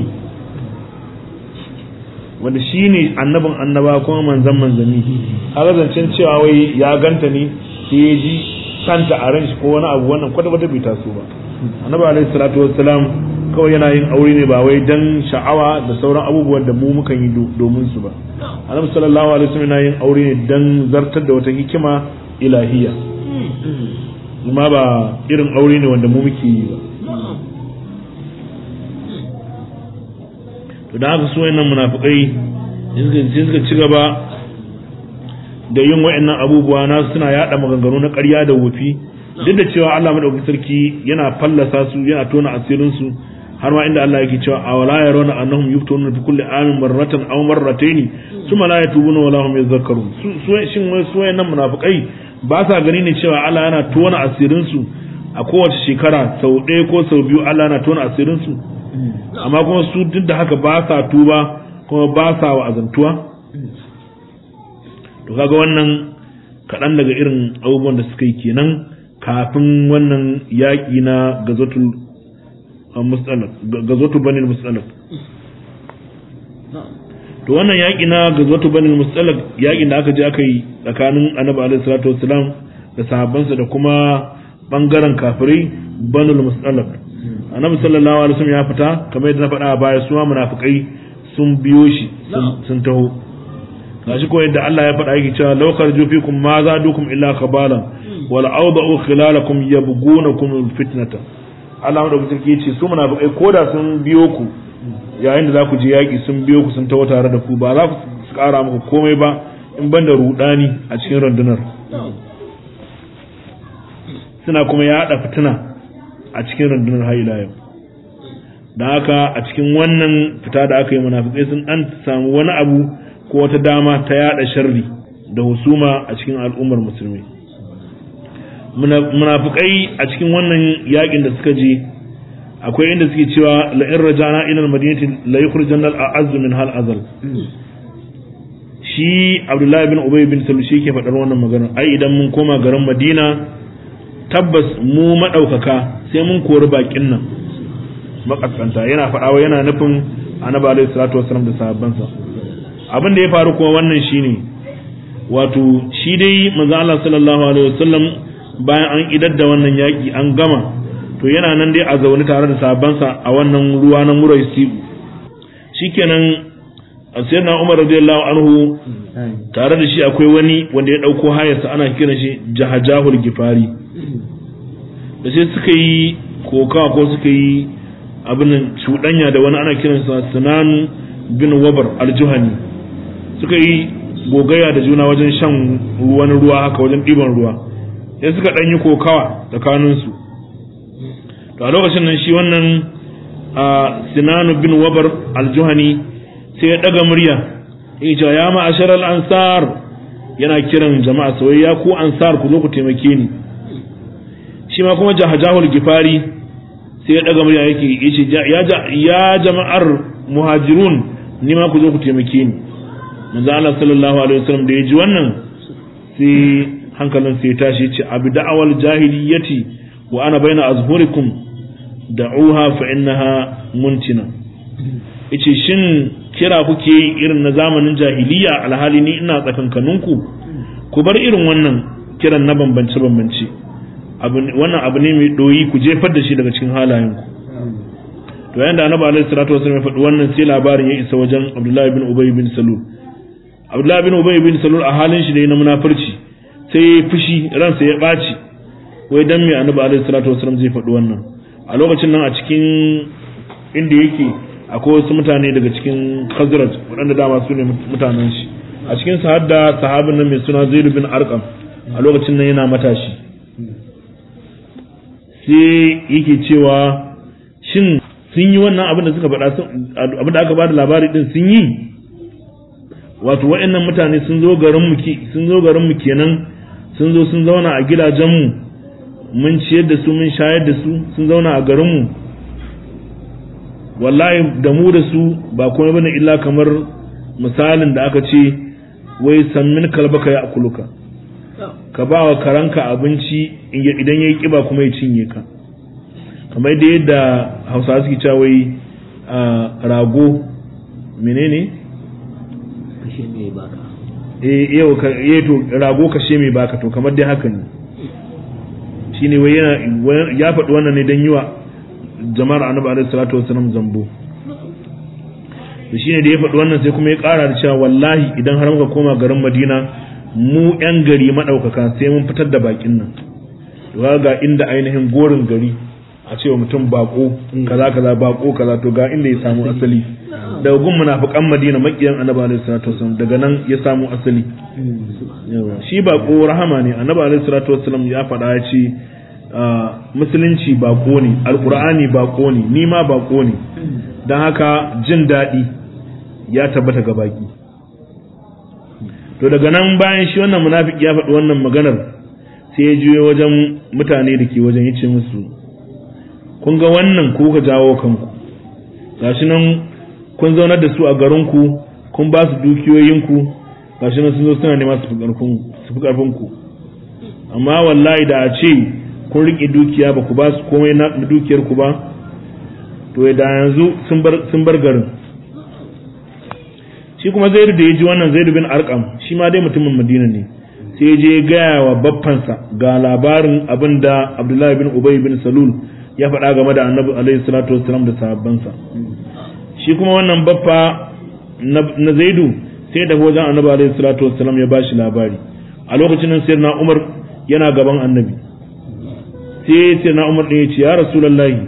[SPEAKER 1] wanda shine annabin annaba kuma manzan manzanni haka zancen cewa wai ya ganta ne sai ya ji kanta a ran shi ko wani abu wannan kwata kwata bai taso ba annabi alaihi salatu wasallam kawai yana yin aure ne ba wai dan sha'awa da sauran abubuwan da mu mukan yi domin su ba annabi sallallahu alaihi wasallam yana yin aure ne dan zartar da wata hikima ilahiyya kuma ba irin aure ne wanda mu muke yi ba to da haka su wayannan munafikai sai suka ci gaba da yin wayannan abubuwa na suna yada maganganu na ƙarya da wufi duk da cewa Allah madaukakin sarki yana fallasa su yana tona asirin su har ma inda Allah yake cewa awala yarawna annahum yuftununa fi kulli amin marratan aw marratayn thumma la yatubuna wala hum yadhakkarun su shin wai su wayannan munafikai ba sa gani ne cewa Allah yana tona asirin su a kowace shekara sau ɗaya ko sau biyu Allah yana tona asirin su amma kuma su duk da haka ba sa tuba kuma ba sa wa'azantuwa to kaga wannan kaɗan daga irin abubuwan da suka yi kenan kafin wannan yaƙi na gazotul mustalaf gazotul banil mustalaf to wannan yaƙi na gazotul banil mustalaf yaƙin da aka je aka yi tsakanin annabi alaihi salatu wassalam da sahabbansa da kuma bangaren kafirai banul mustalaf annabi sallallahu alaihi wasallam ya fita kamar yadda na faɗa a baya suwa munafikai sun biyo shi sun taho gashi ko yadda Allah ya faɗa yake cewa law kharaju fikum ma zadukum illa khabalan wal awda'u khilalakum yabghunakum fitnata Allah mu da kuke yace su munafikai koda sun biyo ku yayin da za ku je yaki sun biyo ku sun taho tare da ku ba za su ƙara muku komai ba in banda rudani a cikin rundunar suna kuma yaɗa fitina a cikin rundunar haila yau da haka a cikin wannan fita da aka yi munafikai sun dan samu wani abu ko wata dama ta yada sharri da husuma a cikin al'ummar musulmi munafikai a cikin wannan yakin da suka je akwai inda suke cewa la in rajana ila al-madinati la yukhrijanna al-a'azz min hal azal shi abdullahi bin ubay bin salul shi ke faɗar wannan magana ai idan mun koma garin madina tabbas mu maɗaukaka sai mun kori bakin nan makaskanta yana faɗawa yana nufin annabi alaihi salatu wasallam da sahabbansa abin da ya faru kuma wannan shine wato shi dai manzo Allah sallallahu alaihi wasallam bayan an idar da wannan yaki an gama to yana nan dai a zaune tare da sahabbansa a wannan ruwa na murai sibu shikenan sayyidina Umar radiyallahu anhu tare da shi akwai wani wanda ya dauko hayarsa ana kiran shi jahajahul gifari da sai suka yi koka ko suka yi abin cuɗanya da wani ana kiransa sinan bin wabar aljuhani suka yi gogaya da juna wajen shan wani ruwa haka wajen ɗiban ruwa sai suka ɗan yi kokawa tsakaninsu to a lokacin nan shi wannan sinanu bin wabar aljuhani sai ya ɗaga murya ya ce ya ma'ashar ansar yana kiran jama'a soyayya ku ansar ku zo ku taimake ni shi ma kuma jahajahul gifari sai ya daga murya yake yace ya jama'ar muhajirun ni ma ku zo ku taimake ni manzo Allah sallallahu alaihi wasallam da ya ji wannan sai hankalin sai tashi ce abi da'awal jahiliyyati wa ana baina azhurikum da'uha fa innaha muntina yace shin kira kuke yi irin na zamanin jahiliya alhali ni ina tsakankaninku ku bar irin wannan kiran na bambance bambance wannan abu ne mai doyi ku jefar da shi daga cikin halayenku to yayin da annabi alaihi salatu wasallam ya faɗi wannan sai labarin ya isa wajen abdullahi bin ubay bin salul abdullahi bin ubay bin salul a halin shi da na munafurci sai ya fushi ransa ya ɓaci wai dan me annabi alaihi salatu wasallam zai faɗi wannan a lokacin nan a cikin inda yake akwai wasu mutane daga cikin khazraj waɗanda dama su ne mutanen shi a cikin sa hadda sahabin nan mai suna zaid bin arqam a lokacin nan yana matashi sai yake cewa shin sun yi wannan abin da suka faɗa abin da aka ba da labari din sun yi wato waɗannan mutane sun zo garin mu sun zo garin mu kenan sun zo sun zauna a gidajen mu mun ciyar da su mun shayar da su sun zauna a garin mu wallahi da mu da su ba komai bane illa kamar misalin da aka ce wai sammin kalbaka ya akuluka ka ba wa karanka abinci idan ya yi kiba kuma ya cinye ka kamar da yadda hausa suke cewa wai rago menene
[SPEAKER 2] kashe mai baka
[SPEAKER 1] eh yau ka eh to rago kashe mai baka to kamar dai haka ne shine wai yana ya faɗi wannan ne dan yiwa jama'ar annabi alaihi salatu wasallam zambo to shine da ya faɗi wannan sai kuma ya ƙara da cewa wallahi idan har muka koma garin Madina mu yan gari madaukaka sai mun fitar da bakin nan to ga inda ainihin gorin gari a cewa mutum bako kaza kaza bako kaza to ga inda ya samu asali daga gun munafiqan Madina makiyan Annabi alaihi salatu wasallam daga nan ya samu asali shi bako rahama ne Annabi alaihi salatu wasallam ya faɗa ya ce musulunci bako ne alqur'ani bako ne ni ma bako ne dan haka jin daɗi ya tabbata ga baki to daga nan bayan shi wannan munafiki ya faɗi wannan maganar sai ya juyo wajen mutane da ke wajen ya ce musu kun ga wannan ku ka jawo kanku gashi nan kun zaunar da su a garinku kun ba su dukiyoyinku gashi nan sun zo suna nema su fi karfin ku amma wallahi da a ce kun riƙe dukiya ba ku ba su komai na dukiyar ku ba to da yanzu sun bar garin shi kuma zaidu da ya ji wannan zaidu bin arkam shi ma dai mutumin madina ne sai je gaya wa baffansa ga labarin abin da abdullahi bin ubay bin salul ya faɗa game da annabi alaihi salatu wassalam da sahabbansa shi kuma wannan baffa na zaidu sai da wajen annabi alaihi salatu wassalam ya bashi labari a lokacin nan sai na umar yana gaban annabi sai sai na umar ɗin ya ce ya rasulullahi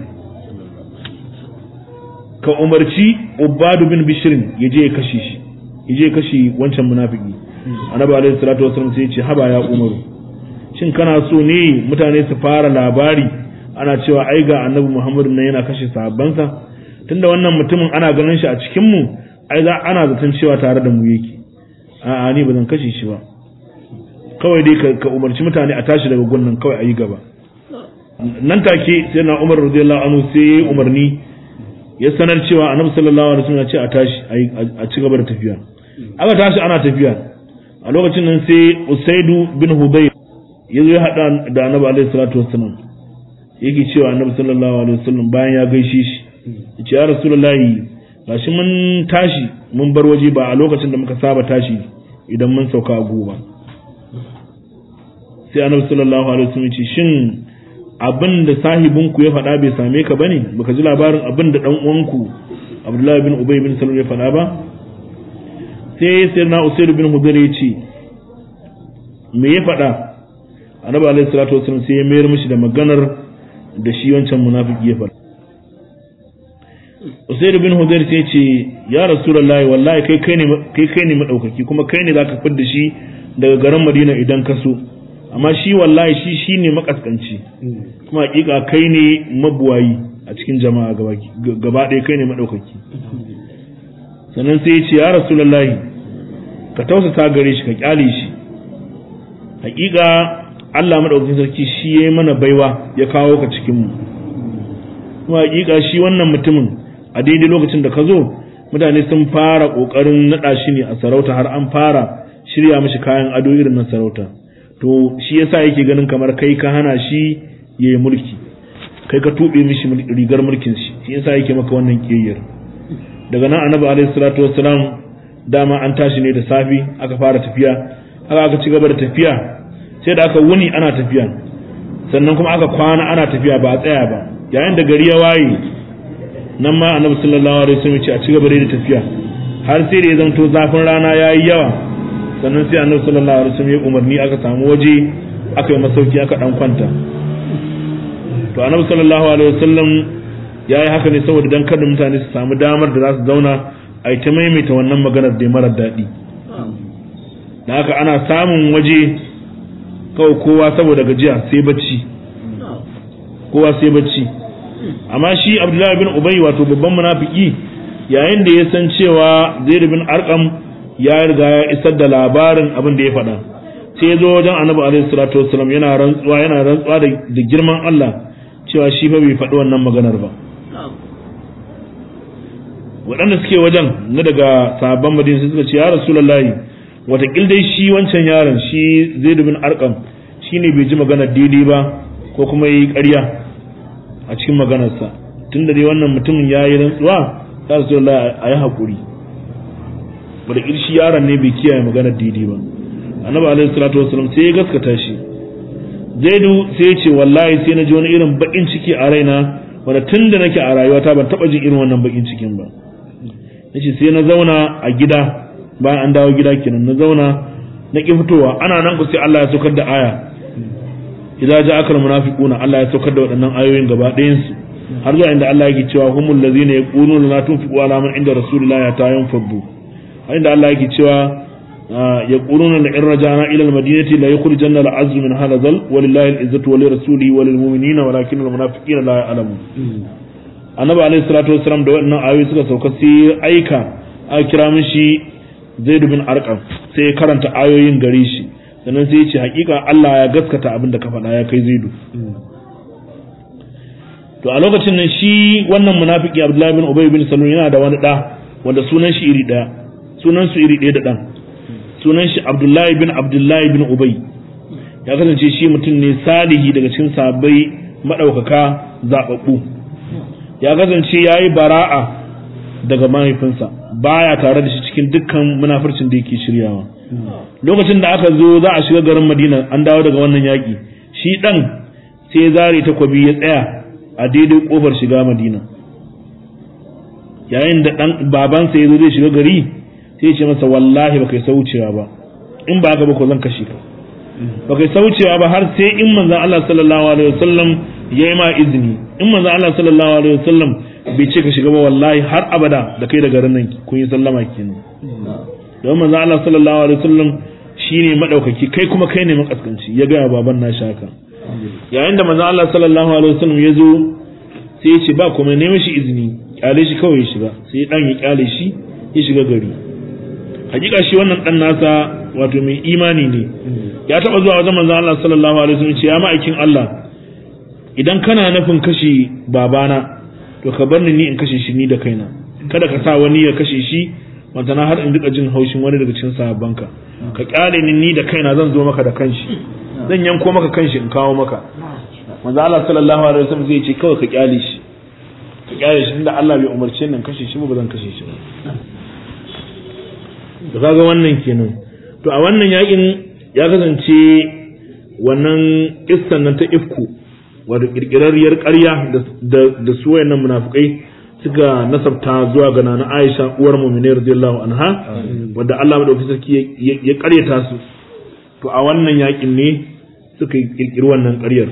[SPEAKER 1] ka umarci ubadu bin bishirin ya je ya kashe shi ya je ya kashe wancan munafiki annabi alaihi salatu wassalam sai ya ce haba ya umaru shin kana so ne mutane su fara labari ana cewa ai ga annabi Muhammadu nan yana kashe sahabbansa tunda wannan mutumin ana ganin shi a cikin mu ai za ana zaton cewa tare da mu yake a'a ni ba zan kashe shi ba kawai dai ka umarci mutane a tashi daga gunnan kawai a yi gaba nan take sai na Umar radiyallahu anhu sai umarni ya sanar cewa annabi sallallahu alaihi wasallam ya ce a tashi a ci gaba da tafiya aka tashi ana tafiya a lokacin nan sai Usaidu bin Hudayr ya zo ya hada da annabi alaihi salatu wasallam yake cewa annabi sallallahu alaihi wasallam bayan ya gaishe shi yace ya rasulullahi gashi mun tashi mun bar waje ba a lokacin da muka saba tashi idan mun sauka a goba sai annabi sallallahu alaihi wasallam yace shin abin da sahibin ku ya faɗa bai same ka bane baka ji labarin abin da dan uwanku Abdullahi bin Ubay bin Salul ya faɗa ba sai sayyidina Usayd bin Hudayr yace me ya faɗa annabi alaihi salatu wasallam sai ya mayar mishi da maganar da shi wancan munafiki ya faɗa Usayd bin Hudayr sai ce ya Rasulullahi wallahi kai kai ne kai kai ne madaukaki kuma kai ne zaka fidda shi daga garin Madina idan ka so amma shi wallahi shi shine makaskanci kuma hakika kai ne mabuwayi a cikin jama'a gaba ɗaya kai ne madaukaki sannan sai ya ce ya Rasulullahi ka tausasa gare shi ka kyale shi hakika Allah madaukakin sarki shi ya yi mana baiwa ya kawo ka cikin mu kuma hakika shi wannan mutumin a daidai lokacin da ka zo mutane sun fara kokarin nada shi ne a sarauta har an fara shirya mishi kayan ado irin na sarauta to shi yasa yake ganin kamar kai ka hana shi yayi mulki kai ka tube mishi rigar mulkin shi shi yasa yake maka wannan kiyayyar daga nan annabi alaihi salatu wassalam dama an tashi ne da safi aka fara tafiya aka aka ci gaba da tafiya sai da aka wuni ana tafiya sannan kuma aka kwana ana tafiya ba a tsaya ba yayin da gari ya waye nan ma annabi sallallahu alaihi wasallam ya ce a ci gaba da tafiya har sai da ya zanto zafin rana yayi yawa sannan sai annabi sallallahu alaihi wasallam ya umarni aka samu waje aka yi masauki aka dan kwanta to annabi sallallahu alaihi wasallam ya yi haka ne saboda dan kada mutane su samu damar da za su zauna a yi ta maimaita wannan maganar da marar daɗi da haka ana samun waje kawai kowa saboda gajiya sai bacci kowa sai bacci amma shi abdullahi bin ubay wato babban munafiki yayin da ya san cewa zaid bin arqam ya riga ya isar da labarin abin da ya faɗa sai ya zo wajen annabi alaihi salatu wassalam yana rantsuwa yana rantsuwa da girman Allah cewa shi fa bai faɗi wannan maganar ba waɗanda suke wajen na daga sahabban madina suka ce ya rasulullahi watakil dai shi wancan yaron shi zaid bin arqam shine bai ji maganar daidai ba ko kuma yi ƙarya a cikin maganarsa tunda dai wannan mutumin ya yi rantsuwa ya rasulullahi a yi haƙuri watakil shi yaron ne bai kiyaye maganar daidai ba annabi alaihi salatu wasallam sai ya gaskata shi zaidu sai ya ce wallahi sai na ji wani irin bakin ciki a raina wanda tun da nake a rayuwata ban taba jin irin wannan bakin cikin ba nace sai na zauna a gida bayan an dawo gida kenan na zauna na ki fitowa ana nan ku sai Allah ya saukar da aya idza ja'aka almunafiquna Allah ya saukar da waɗannan ayoyin gaba ɗayan su har zuwa inda Allah yake cewa humul ladzina yaquluna la tunfiqu ala man inda rasulillahi ya tayyun faddu har inda Allah yake cewa يقولون لئن رجعنا إلى المدينة لا يخرجن العز من هذا ذل ولله العزة ولرسوله وللمؤمنين ولكن المنافقين لا يعلمون annabi alaihi salatu wasalam da wannan ayoyi suka sauka sai aika a kira mishi zaid bin arqam sai ya karanta ayoyin gare shi sannan sai ya ce hakika Allah ya gaskata abin da ka faɗa ya kai zaidu to a lokacin nan shi wannan munafiki Abdullahi bin Ubay bin Salul yana da wani da wanda sunan shi iri daya sunan su iri daya da dan sunan shi Abdullahi bin Abdullahi bin Ubay ya kasance shi mutum ne salihi daga cikin sahabbai madaukaka zababbu ya kasance yayi bara'a daga mahaifinsa baya tare da shi cikin dukkan munafircin da yake shiryawa lokacin da aka zo za a shiga garin Madina an dawo daga wannan yaki shi dan sai zare takwabi ya tsaya a daidai kofar shiga Madina yayin da dan babansa ya zo zai shiga gari sai ce masa wallahi baka yi saucewa ba in ba haka ba ko zan kashe ka baka yi saucewa ba har sai in manzon Allah sallallahu alaihi wasallam ya yi ma izini in manzon Allah sallallahu alaihi wasallam bai ce ka shiga ba wallahi har abada da kai da garin nan kun yi sallama kenan don manzon Allah sallallahu alaihi wasallam shine madaukaki kai kuma kai ne makaskanci ya ga baban na shaka yayin da manzon Allah sallallahu alaihi wasallam ya zo sai ya ce ba kuma ne mishi izini kyale shi kawai ya shiga sai dan ya kyale shi ya shiga gari hakika shi wannan dan nasa wato mai imani ne ya taba zuwa wajen manzon Allah sallallahu alaihi wasallam ce ya ma'aikin Allah idan kana nufin kashe babana to ka bar ni ni in kashe shi ni da kaina kada ka sa wani ya kashe shi wanda na har in duka jin haushin wani daga cikin sahabbanka ka kyale ni ni da kaina zan zo maka da kanshi zan yanko maka kanshi in kawo maka manzo Allah sallallahu alaihi wasallam zai ce kawai ka kyale shi ka kyale shi tunda Allah bai umarce ni in kashe shi ba zan kashe shi ba to kaga wannan kenan to a wannan yakin ya kasance wannan kissan nan ta ifku wato kirkirarriyar ƙarya da su wayannan munafikai suka nasabta zuwa ga nana Aisha uwar mu'minin radiyallahu anha wanda Allah madaukakin sarki ya ƙaryata su to a wannan yakin ne suka kirkiri wannan ƙaryar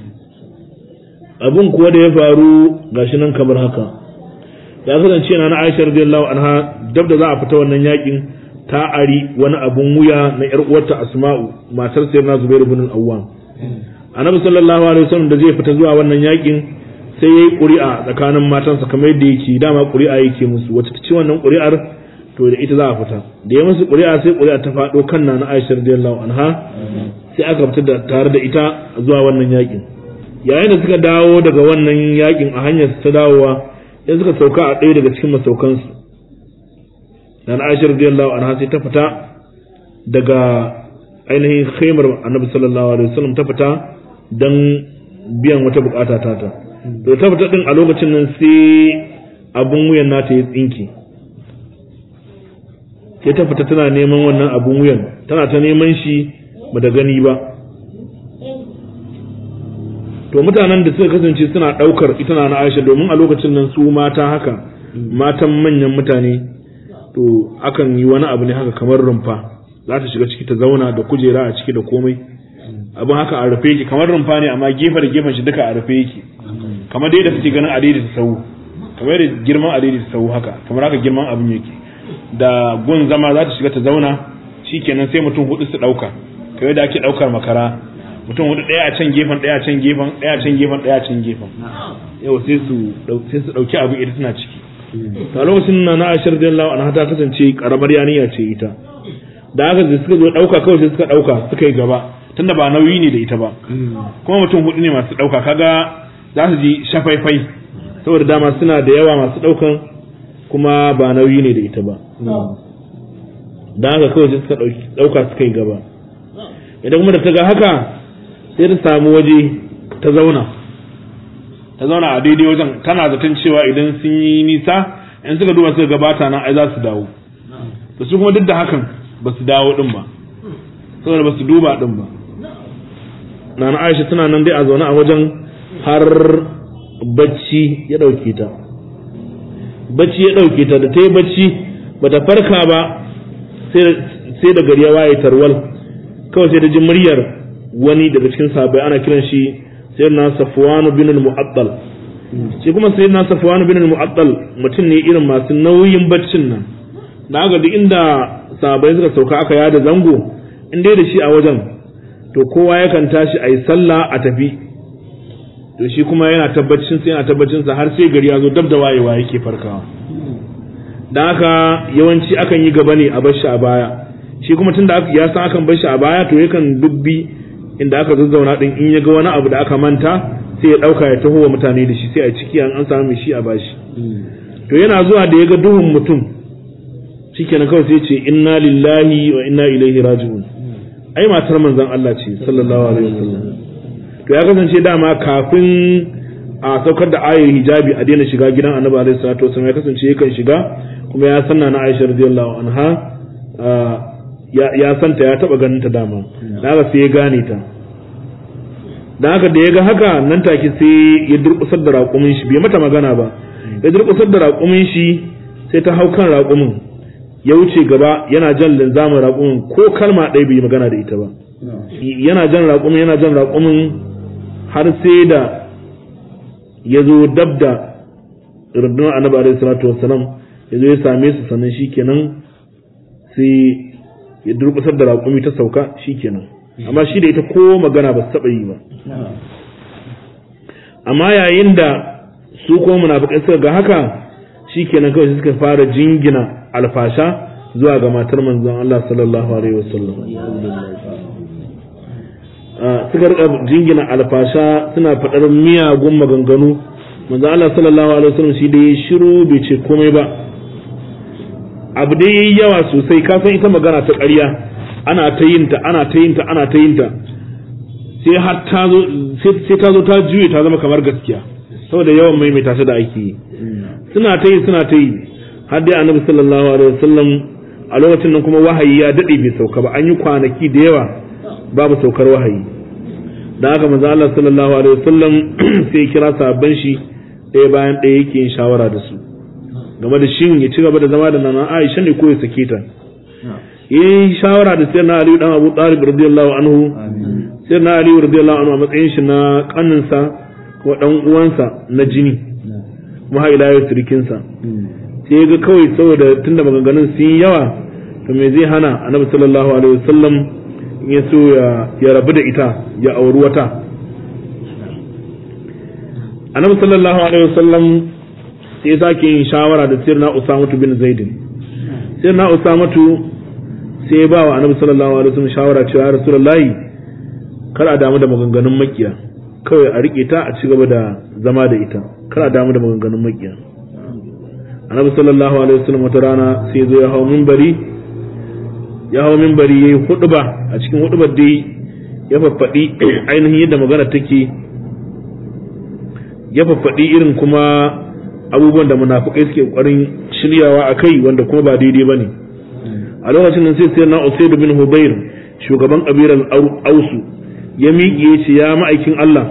[SPEAKER 1] abun kuwa da ya faru gashi nan kamar haka ya kasance nana Aisha radiyallahu anha dab da za a fita wannan yakin ta ari wani abun wuya na yar uwarta Asma'u matar Sayyidina Zubair ibn al-Awwam Annabi sallallahu alaihi wasallam da zai fita zuwa wannan yakin sai yayi ƙuri'a tsakanin matansa kamar yadda yake dama ƙuri'a yake musu wata ta ci wannan ƙuri'ar to da ita za a fita da ya musu ƙuri'a sai ƙuri'a ta faɗo kan na Aisha radiyallahu anha sai aka fita da tare da ita zuwa wannan yakin yayin da suka dawo daga wannan yakin a hanyar ta dawowa sai suka sauka a ɗaya daga cikin masaukansu na Aisha radiyallahu anha sai ta fita daga ainihin khaimar annabi sallallahu alaihi wasallam ta fita dan biyan wata bukata ta ta to ta fita din a lokacin nan sai abun wuyan nata ya tsinke sai ta fita tana neman wannan abun wuyan tana ta neman shi ba da gani ba to mutanen da suka kasance suna daukar ita na Aisha domin a lokacin nan su mata haka matan manyan mutane to akan yi wani abu ne haka kamar rumfa za ta shiga ciki ta zauna da kujera a ciki da komai abin haka a rufe yake kamar rumfa ne amma gefe da gefen shi duka a rufe yake kamar dai da suke ganin adidi ta sau kamar da girman adidi ta sau haka kamar haka girman abin yake da gun zama za ta shiga ta zauna shikenan sai mutum hudu su dauka kamar da ake daukar makara mutum hudu daya a can gefen daya a can gefen daya a can gefen daya a can gefen yau sai su sai su dauki abin ita tana ciki a lokacin na na ashir radiyallahu anha ta kasance karamar yaniya ce ita da haka da suka zo dauka kawai sai suka dauka suka yi gaba tunda ba nauyi ne da ita ba kuma mutum hudu ne masu dauka kaga za su ji shafaifai saboda dama suna da yawa masu daukan kuma ba nauyi ne da ita ba da haka kawai sai suka dauka suka yi gaba idan kuma da ta ga haka sai ta samu waje ta zauna ta zauna a daidai wajen tana zaton cewa idan sun yi nisa in suka duba suka gabata nan ai za su dawo da su kuma duk da hakan ba su dawo din ba saboda ba su duba din ba nana Aisha tana nan dai a zaune a wajen har bacci ya dauke ta bacci ya dauke ta da ta yi bacci bata farka ba sai da gari ya waye tarwal kawai sai da ji muryar wani daga cikin sahabbai ana kiran shi sayyidina safwan bin al-mu'attal shi kuma sayyidina safwan bin al-mu'attal mutum ne irin masu nauyin baccin nan da aka duk inda sahabbai suka sauka aka yada zango in dai da shi a wajen to kowa yakan tashi a yi sallah a tafi to shi kuma yana tabbacin sa yana tabbacin sa har sai gari ya zo dab da wayewa yake farkawa dan haka yawanci akan yi gaba ne a bar shi a baya shi kuma tunda ya san akan bar shi a baya to yakan dubbi inda aka zazzauna din in ya ga wani abu da aka manta sai ya dauka ya taho wa mutane da shi sai a ciki an samu shi a bashi to yana zuwa da ya ga duhun mutum shikenan kawai sai ce inna lillahi wa inna ilaihi raji'un ai matar manzon Allah ce sallallahu alaihi wasallam to ya kasance dama kafin a saukar da ayar hijabi a daina shiga gidan annabi alaihi salatu wasallam ya kasance yakan shiga kuma ya sanna na Aisha radiyallahu anha ya santa ya taba ganin ta dama daga sai ya gane ta dan haka da ya ga haka nan take sai ya durkusar da raƙumin shi bai mata magana ba ya durkusar da raƙumin shi sai ta hau kan raƙumin ya wuce gaba yana jan linzamin raƙumin ko kalma ɗaya bai magana da ita ba yana jan raƙumin yana jan raƙumin har sai da ya zo dab da rundunar annabi alaihi salatu wassalam ya zo ya same su sannan shikenan sai ya durkusar da raƙumi ta sauka shikenan amma shi da ita ko magana ba su taɓa yi ba amma yayin da su kuma munafikai suka ga haka shikenan kawai suka fara jingina alfasha zuwa ga matar manzon Allah sallallahu alaihi wasallam suka rika jingina alfasha suna faɗar miyagun maganganu manzon Allah sallallahu alaihi wasallam shi dai shiru bai ce komai ba abu dai yayi yawa sosai ka san ita magana ta ƙarya ana ta yin ta ana ta yin ta ana ta yin ta sai har ta zo sai ta zo ta juye ta zama kamar gaskiya saboda yawan maimaita ta da ake yi suna ta yi suna ta yi har dai annabi sallallahu alaihi wasallam a lokacin nan kuma wahayi ya dade bai sauka ba an yi kwanaki da yawa babu saukar wahayi da haka manzo Allah sallallahu alaihi wasallam sai kira sahabban shi ɗaya bayan ɗaya yake yin shawara da su game da shin ya ci gaba da zama da nana Aisha ne ko ya sake ta yi shawara da sayyidina Ali dan Abu Talib radiyallahu anhu sayyidina Ali radiyallahu anhu a matsayin shi na kaninsa ko dan uwansa na jini kuma har ila yau sirikinsa sai ya ga kawai saboda tunda maganganun sun yi yawa to me zai hana annabi sallallahu alaihi wasallam ya so ya rabu da ita ya auri wata annabi sallallahu alaihi wasallam sai sake yin shawara da sirna usamatu bin zaidin sirna usamatu sai ba wa annabi sallallahu alaihi wasallam shawara cewa ya rasulullahi kar a damu da maganganun makiya kawai a rike ta a ci gaba da zama da ita kar a damu da maganganun makiya annabi sallallahu alaihi wasallam wata rana sai zo ya hau minbari ya hawo minbari yayi huduba a cikin hudubar dai ya faffaɗi ainihin yadda magana take ya faffaɗi irin kuma abubuwan da munafukai suke ƙoƙarin shiryawa a kai wanda kuma ba daidai ba ne a lokacin nan sai sai na Usaid bin Hubair shugaban kabilar Ausu ya miƙe ya ce ya ma'aikin Allah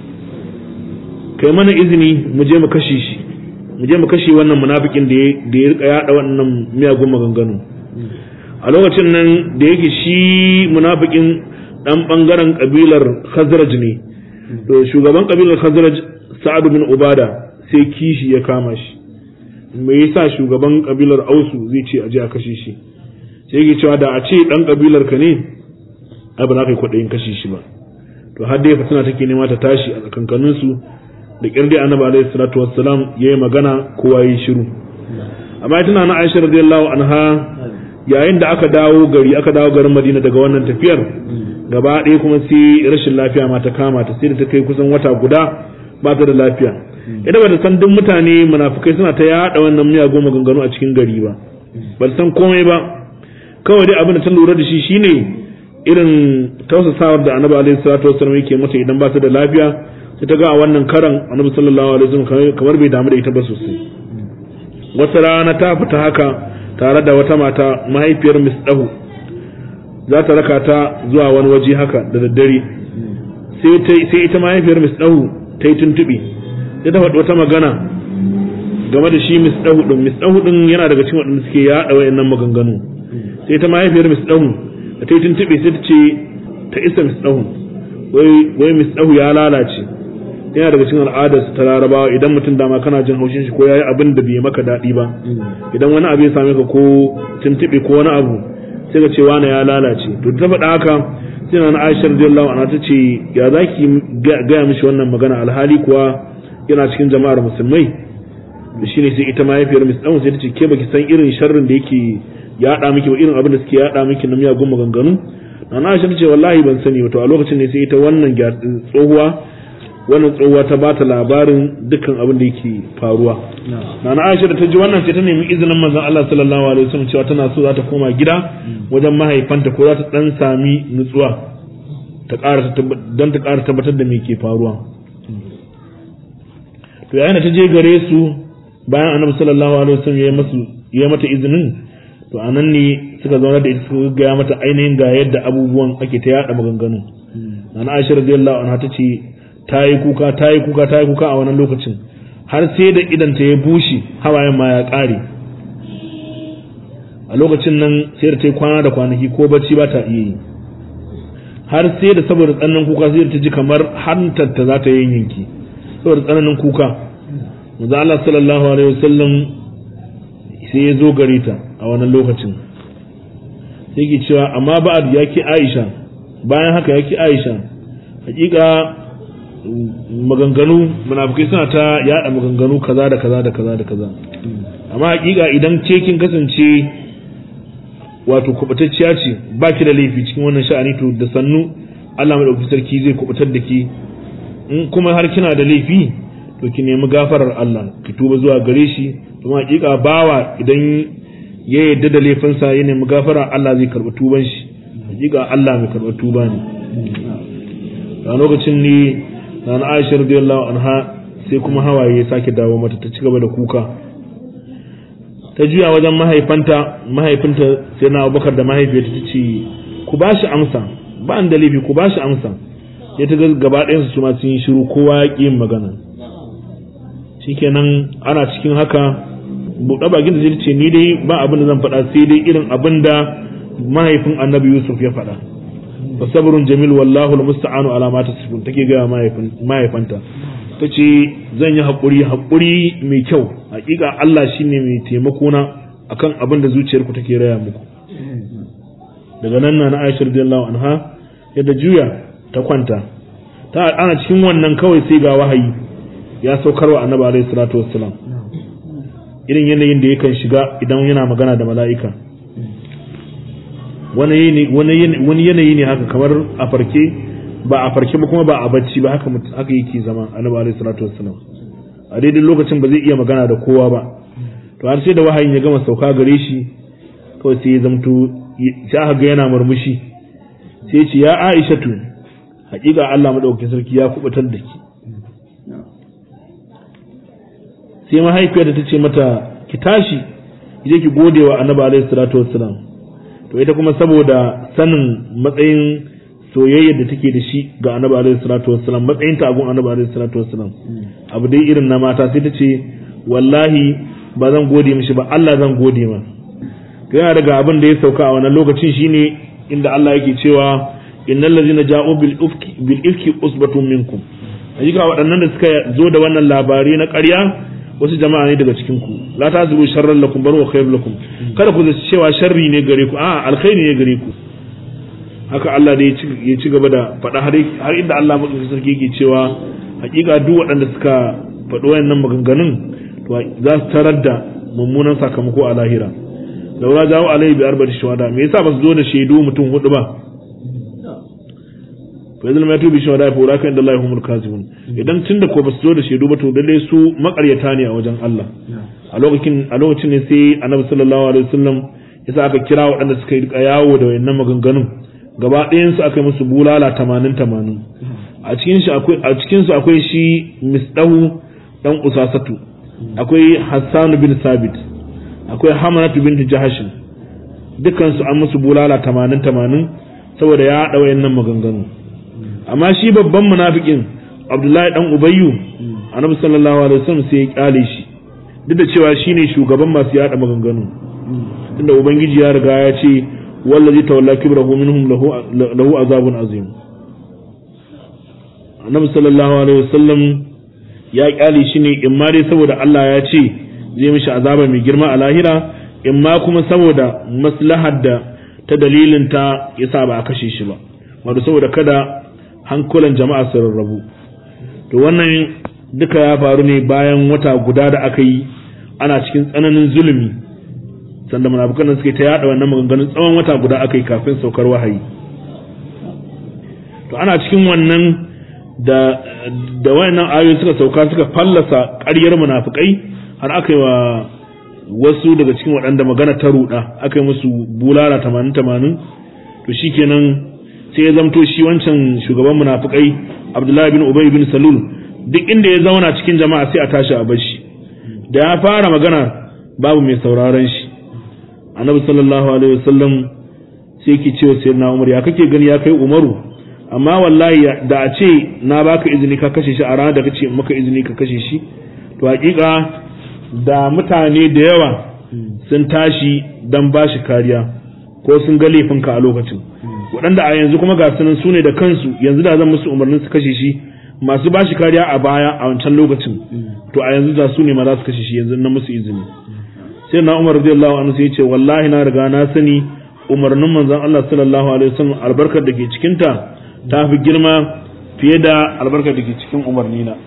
[SPEAKER 1] kai mana izini mu je mu kashe shi mu je mu kashe wannan munafikin da ya rika yada wannan miyagun maganganu a lokacin nan da yake shi munafikin dan bangaren kabilar Khazraj ne to shugaban kabilar Khazraj Sa'ad bin Ubada sai kishi ya kama shi me yasa shugaban kabilar Ausu zai ce aje a kashe shi sai yake cewa da a ce dan kabilar ka ne ai ba za ka yi kwaɗayin kashe shi ba to har dai fitina take nema ta tashi a tsakankanin su da kirdi annabi alaihi salatu wassalam yayi magana kowa yi shiru amma tana na Aisha radiyallahu anha yayin da aka dawo gari aka dawo garin Madina daga wannan tafiyar gaba ɗaya kuma sai rashin lafiya ma ta kama ta sai da ta kai kusan wata guda ba ta da lafiya ita ba ta san duk mutane munafukai suna ta yaɗa wannan miyagun maganganu a cikin gari ba ba ta san komai ba kawai dai abin da ta lura da shi shine irin tausasawar da annabi alaihi salatu wasallam yake mata idan ba ta da lafiya sai ta ga a wannan karan annabi sallallahu alaihi wasallam kamar bai damu da ita ba sosai wata rana ta fita haka tare da wata mata mahaifiyar misdahu za ta raka ta zuwa wani waje haka da daddare sai ita mahaifiyar misdahu ta yi tuntuɓe sai ta faɗi wata magana game da shi misdahu ɗin misdahu ɗin yana daga cikin waɗanda suke yaɗa wayannan maganganu sai ta mahaifiyar misdahu da ta yi tuntuɓe sai ta ce ta isa misdahu wai misdahu ya lalace yana daga cikin al'adar ta larabawa idan mutum dama kana jin haushin shi ko yayi abin da bai maka daɗi ba idan wani abu ya same ka ko tuntuɓe ko wani abu sai ka ce wani ya lalace to ta faɗa haka sai na Aisha radiyallahu anha ta ce ya zaki gaya mishi wannan magana alhali kuwa yana cikin jama'ar musulmai da shine sai ita mahaifiyar Miss Dawn sai ta ce ke baki san irin sharrin da yake yaɗa miki ba irin abin da suke yaɗa miki na miyagun maganganu na Aisha ta ce wallahi ban sani ba to a lokacin ne sai ita wannan tsohuwa wannan tsohuwa ta bata labarin dukkan abin da yake faruwa na Aisha da ta ji wannan sai ta nemi izinin manzon Allah sallallahu alaihi wasallam cewa tana so za ta koma gida wajen mahaifanta ko za ta dan sami nutsuwa ta ƙara don ta ƙara tabbatar da me ke faruwa to yayin da ta je gare su bayan annabi sallallahu alaihi wasallam ya masu ya mata izinin to anan ne suka zauna da ita suka ga mata ainihin ga yadda abubuwan ake ta yada maganganu na Aisha radiyallahu anha ta ce ta yi kuka ta yi kuka ta yi kuka a wannan lokacin har sai da idan ta ya bushe hawayen ma ya ƙare a lokacin nan sai da ta yi kwana da kwanaki ko bacci ba ta iya yi har sai da saboda tsananin kuka sai da ta ji kamar hantar ta za ta yi yanki saboda tsananin kuka manzo Allah sallallahu alaihi wasallam sai ya zo gare ta a wannan lokacin sai ke cewa amma ba'ad ya ki Aisha bayan haka ya ki Aisha hakika maganganu munafikai suna ta yada maganganu kaza da kaza da kaza da kaza amma hakika idan ce kin kasance wato kubatacciya ce ba ki da laifi cikin wannan sha'ani to da sannu Allah madaukakin sarki zai kubutar da ki in kuma har kina da laifi to ki nemi gafarar Allah ki tuba zuwa gare shi kuma hakika bawa idan ya yarda da laifinsa ya nemi gafara Allah zai karɓi tuban shi hakika Allah mai karɓar tuba ne a lokacin ne na Aisha radiyallahu anha sai kuma hawaye ya sake dawo mata ta ci gaba da kuka ta juya wajen mahaifanta mahaifinta sai na Abubakar da mahaifiyarta ta ce ku ba shi amsa ba an da laifi ku ba shi amsa ya ta ga gaba ɗayan su ma sun yi shiru kowa ya ƙi yin magana shikenan ana cikin haka buɗe bakin da zai ce ni dai ba abin da zan faɗa sai dai irin abin da mahaifin annabi Yusuf ya faɗa fa sabrun jamil wallahu almusta'anu ala ma tasifun take ga mahaifanta tace zan yi hakuri hakuri mai kyau hakika Allah shine mai taimako na akan abin da zuciyarku take raya muku daga nan na Aisha radiyallahu anha yadda juya ta kwanta ta ana cikin wannan kawai sai ga wahayi ya saukar wa annabi alaihi salatu wassalam irin yanayin da yakan shiga idan yana magana da mala'ika wani yanayi ne haka kamar a farke ba a farke ba kuma ba a bacci ba haka haka yake zama annabi alaihi salatu wassalam a daidai lokacin ba zai iya magana da kowa ba to har sai da wahayin ya gama sauka gare shi kawai sai ya zamto sai aka ga yana murmushi sai ce ya Aishatu hakika Allah madaukakin sarki ya kubutar da ki sai mahaifiyarta ta ce mata ki tashi je ki gode wa annabi alaihi salatu wassalam to ita kuma saboda sanin matsayin soyayya da take da shi ga annabi alaihi salatu wassalam matsayin ta gun annabi alaihi salatu wassalam abu dai irin na mata sai ta ce wallahi ba zan gode mishi ba Allah zan gode ma to yana daga abin da ya sauka a wannan lokacin shine inda Allah yake cewa innal ladzina ja'u bil ifki bil ifki usbatun minkum hakika waɗannan da suka zo da wannan labari na ƙarya wasu jama'a ne daga cikin ku la tazuru sharran lakum bar wa khairul lakum kada ku zaci cewa sharri ne gare ku a alkhairi ne gare ku haka Allah da ya ci gaba da faɗa har inda Allah madaukakin sarki yake cewa hakika duk waɗanda suka faɗi wayannan maganganun to za su tarar da mummunan sakamako a lahira laura jawo alaihi bi arba'ati shuhada me yasa ba su zo da shaidu mutum hudu ba fa idan ma tubi shuhada fa ulaka inda Allah humul kazibun idan tunda ko ba su zo da shaidu ba to lalle su makaryata ne a wajen Allah a lokacin a lokacin ne sai Annabi sallallahu alaihi wasallam yasa aka kira waɗanda suka yi yawo da wayannan maganganun gaba ɗayan su aka yi musu bulala 80 80 a cikin shi akwai a cikin su akwai shi misdahu dan usasatu akwai Hassan bin Sabit akwai Hamanatu binti Jahashin dukkan su an musu bulala 80 80 saboda ya haɗa wayannan maganganu amma shi babban munafikin Abdullahi dan Ubayyu Annabi sallallahu alaihi wasallam sai ya kyale shi duk da cewa shine shugaban masu yada maganganu inda ubangiji ya riga ya ce wallazi tawalla kibrahu minhum lahu lahu azabun azim Annabi sallallahu alaihi wasallam ya kyale shi ne in ma dai saboda Allah ya ce zai mishi azaba mai girma a lahira in ma kuma saboda maslahar da ta dalilin ta yasa ba a kashe shi ba wato saboda kada hankulan jama'a su rarrabu to wannan duka ya faru ne bayan wata guda da aka yi ana cikin tsananin zulumi sanda munafukan suke ta yada wannan maganganun tsawon wata guda aka yi kafin saukar wahayi to ana cikin wannan da da wayannan ayoyi suka sauka suka fallasa ƙaryar munafukai har aka yi wa wasu daga cikin waɗanda magana ta ruɗa aka yi musu bulala tamanin tamanin to shikenan sai ya zamto shi wancan shugaban munafukai Abdullahi bin Ubay bin Salul duk inda ya zauna cikin jama'a sai a tashi a bar shi da ya fara magana babu mai sauraron shi Annabi sallallahu alaihi wasallam sai yake cewa sayyidina Umar ya kake gani ya kai Umaru amma wallahi da a ce na baka izini ka kashe shi a ranar da kace maka izini ka kashe shi to hakika da mutane da yawa sun tashi dan bashi kariya ko sun ga laifinka a lokacin waɗanda a yanzu kuma ga sunan su ne da kansu yanzu da zan musu umarnin su kashe shi masu bashi kariya a baya a wancan lokacin to a yanzu da su ne ma za su kashe shi yanzu na musu izini sai na Umar radiyallahu anhu sai ya ce wallahi na riga na sani umarnin manzon Allah sallallahu alaihi wasallam albarkar da ke cikin ta ta fi girma fiye da albarkar da ke cikin umarni na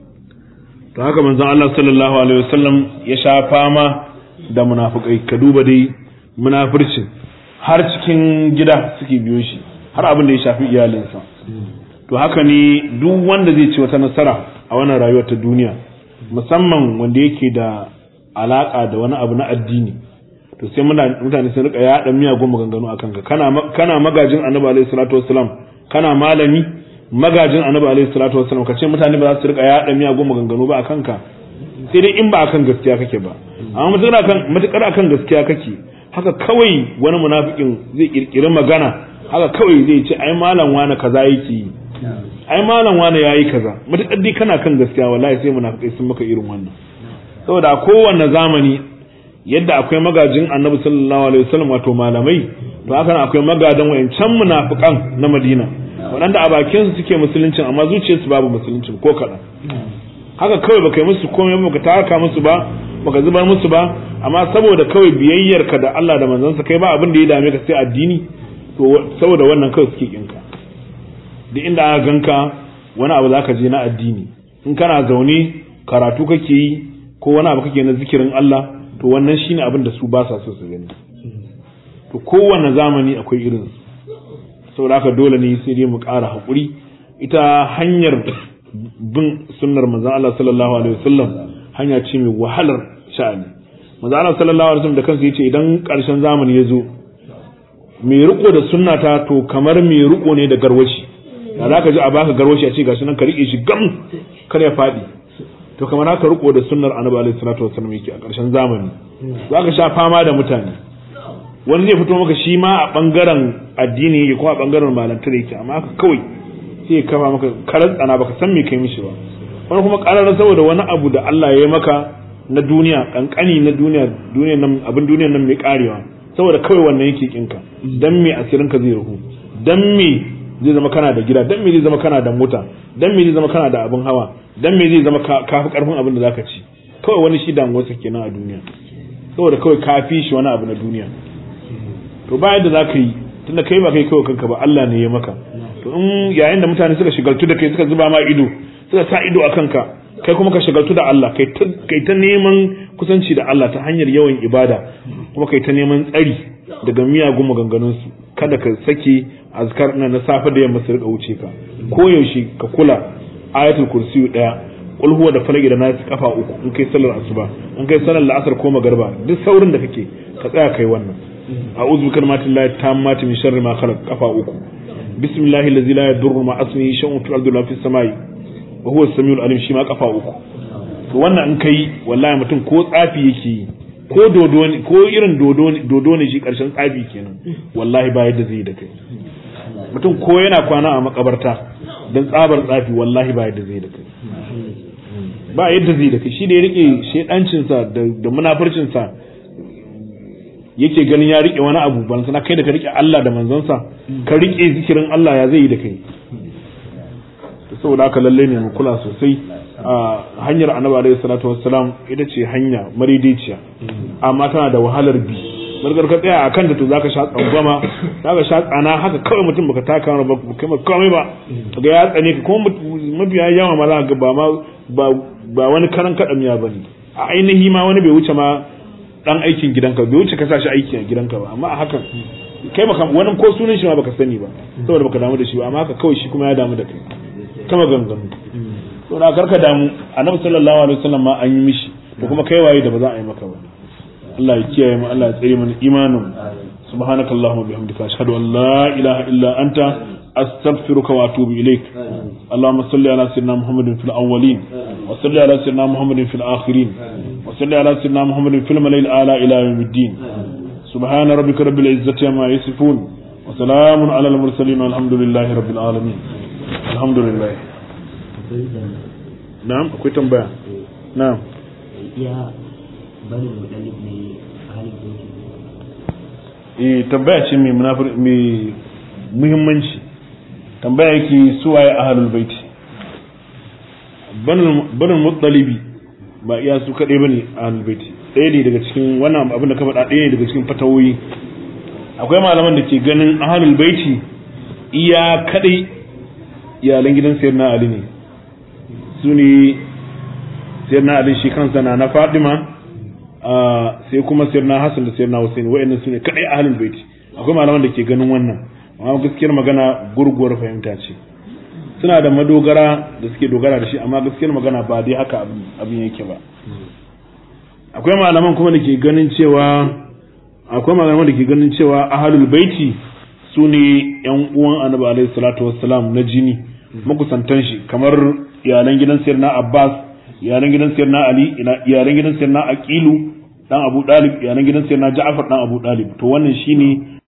[SPEAKER 1] to haka manzon Allah sallallahu alaihi wasallam ya sha fama da munafikai ka duba dai munafircin har cikin gida suke biyo shi har abin da ya shafi iyalinsa to haka ne duk wanda zai ci wata nasara a wannan rayuwar ta duniya musamman wanda yake da alaka da wani abu na addini to sai mutane sun rika yaɗa miyagun maganganu a kanka kana magajin annabi alaihi salatu wassalam kana malami magajin annabi alaihi salatu wassalam ka ce mutane ba za su rika yaɗa miyagun maganganu ba a kanka sai dai in ba akan gaskiya kake ba amma matukar akan matukar akan gaskiya kake haka kawai wani munafikin zai kirkiri magana haka kawai zai ce ai malam wani kaza yake yi ai malam wani yayi kaza matukar dai kana kan gaskiya wallahi sai munafikai sun maka irin wannan saboda kowanne zamani yadda akwai magajin annabi sallallahu alaihi wasallam wato malamai to haka akwai magadan wayancan munafikan na Madina waɗanda a bakin su suke musuluncin amma zuciyarsu babu musuluncin ko kaɗan haka kawai baka yi musu komai ba baka taka musu ba baka zubar musu ba amma saboda kawai biyayyarka da Allah da manzansa kai ba abin da ya dame ka sai addini to saboda wannan kawai suke kinka duk inda aka ganka wani abu zaka je na addini in kana zaune karatu kake yi ko wani abu kake na zikirin Allah to wannan shine abin da su ba sa so su gani to kowanne zamani akwai irin su saboda haka dole ne sai dai mu ƙara haƙuri ita hanyar bin sunnar manzon Allah sallallahu alaihi wasallam hanya ce mai wahalar sha'ani manzon Allah sallallahu alaihi wasallam da kansa yace idan ƙarshen zamani ya zo mai riko da sunnata to kamar mai riko ne da garwashi da za ka ji a baka garwashi a ce gashi nan ka rike shi gam kar ya faɗi to kamar haka riko da sunnar annabi alaihi salatu wasallam yake a ƙarshen zamani za ka sha fama da mutane wani zai fito maka shi ma a bangaren addini yake ko a bangaren malantar yake amma haka kawai sai ya kafa maka karar tsana baka san me kai mishi ba wani kuma ƙarar saboda wani abu da Allah ya yi maka na duniya kankani na duniya duniya nan abin duniya nan mai karewa saboda kawai wannan yake kinka dan me asirin ka zai ruhu dan me zai zama kana da gida dan me zai zama kana da mota dan me zai zama kana da abin hawa dan me zai zama ka fi karfin abin da zaka ci kawai wani shi damuwarsa kenan a duniya saboda kawai ka fi shi wani abu na duniya to ba yadda zaka yi tunda kai ba kai kawai kanka ba Allah ne ya maka to in yayin da mutane suka shigaltu da kai suka zuba ma ido suka sa ido a kanka kai kuma ka shagaltu da Allah kai ta neman kusanci da Allah ta hanyar yawan ibada kuma kai ta neman tsari daga miyagun maganganunsu kada ka sake azkar na na safe da yamma su rika wuce ka ko yaushe ka kula ayatul kursiyu daya qul huwa da falaki da nasu kafa uku in kai sallar asuba in kai sallar la'asar ko magarba duk saurin da kake ka tsaya kai wannan a'udhu bi kalimatillahi tammati min sharri ma khalaq kafa uku bismillahi allazi la yadurru ma ismihi shay'un fil ardi wa fis samai wa huwa samiul alim shi ma kafa uku to wannan in kai wallahi mutum ko tsafi yake yi ko dodo ne ko irin dodo ne dodo ne shi karshen tsafi kenan wallahi ba yadda zai da kai mutum ko yana kwana a makabarta dan tsabar tsafi wallahi ba yadda zai da kai ba yadda zai da kai shi da ya rike shedancin sa da munafircin sa yake ganin ya rike wani abu ban sana kai da ka rike Allah da manzon sa ka rike zikirin Allah ya zai yi da kai saboda haka lalle ne mu kula sosai a hanyar annabi alaihi salatu wassalam ita ce hanya maridiciya amma tana da wahalar bi barkar ka tsaya akan da to zaka sha tsangwama zaka sha tsana haka kawai mutum baka taka ba kai komai ba ga ya tsane ka kuma mabiya yawa ma za ga ba ma ba wani karan kadamiya bane a ainihi ma wani bai wuce ma dan aikin gidanka bai wuce ka sa shi aiki a gidanka ba amma a hakan kai baka wani ko sunan shi ma baka sani ba saboda baka damu da shi ba amma haka kawai shi kuma ya damu da kai kama ganganu to da karka damu annabi sallallahu alaihi wasallam ma an yi mishi to kuma kai waye da ba za a yi maka ba Allah ya kiyaye mu Allah ya tsare mana imanin subhanaka allahumma bihamdika ashhadu an la ilaha illa anta astaghfiruka wa atubu ilaik اللهم صل على سيدنا محمد في الاولين وصل على سيدنا محمد في الاخرين وصل على سيدنا محمد في الملائكه الاعلى الى يوم الدين سبحان ربك رب العزه عما يصفون وسلام على المرسلين والحمد لله رب العالمين alhamdulillah na'am akwai tambaya na'am
[SPEAKER 2] ya bani mudalib ne halin
[SPEAKER 1] eh tambaya ce mai munafir mai muhimmanci tambaya yake su waye ahlul baiti banin muttalibi ba iya su kaɗai bane ahlul baiti ɗaya ne daga cikin wannan abin da ka faɗa ɗaya ne daga cikin fatawoyi akwai malaman da ke ganin ahlul baiti iya kaɗai iyalan gidan sayyidina ali ne su ne sayyidina ali shi kansa na na fadima sai kuma sayyidina hasan da sayyidina husain wa'annan su ne kadai ahlul baiti akwai malaman da ke ganin wannan amma gaskiyar magana gurguwar fahimta ce suna da madogara da suke dogara da shi amma gaskiyar magana ba dai haka abin yake ba akwai malaman kuma da ke ganin cewa akwai malaman da ke ganin cewa ahlul baiti su ne yan uwan annabi alaihi salatu wassalam na jini makusantan shi kamar iyalan gidan sayar na abbas iyalan gidan sayar na ali iyalan gidan sayar na aqilu dan abu dalib iyalan gidan sayar na ja'far dan abu dalib to wannan shine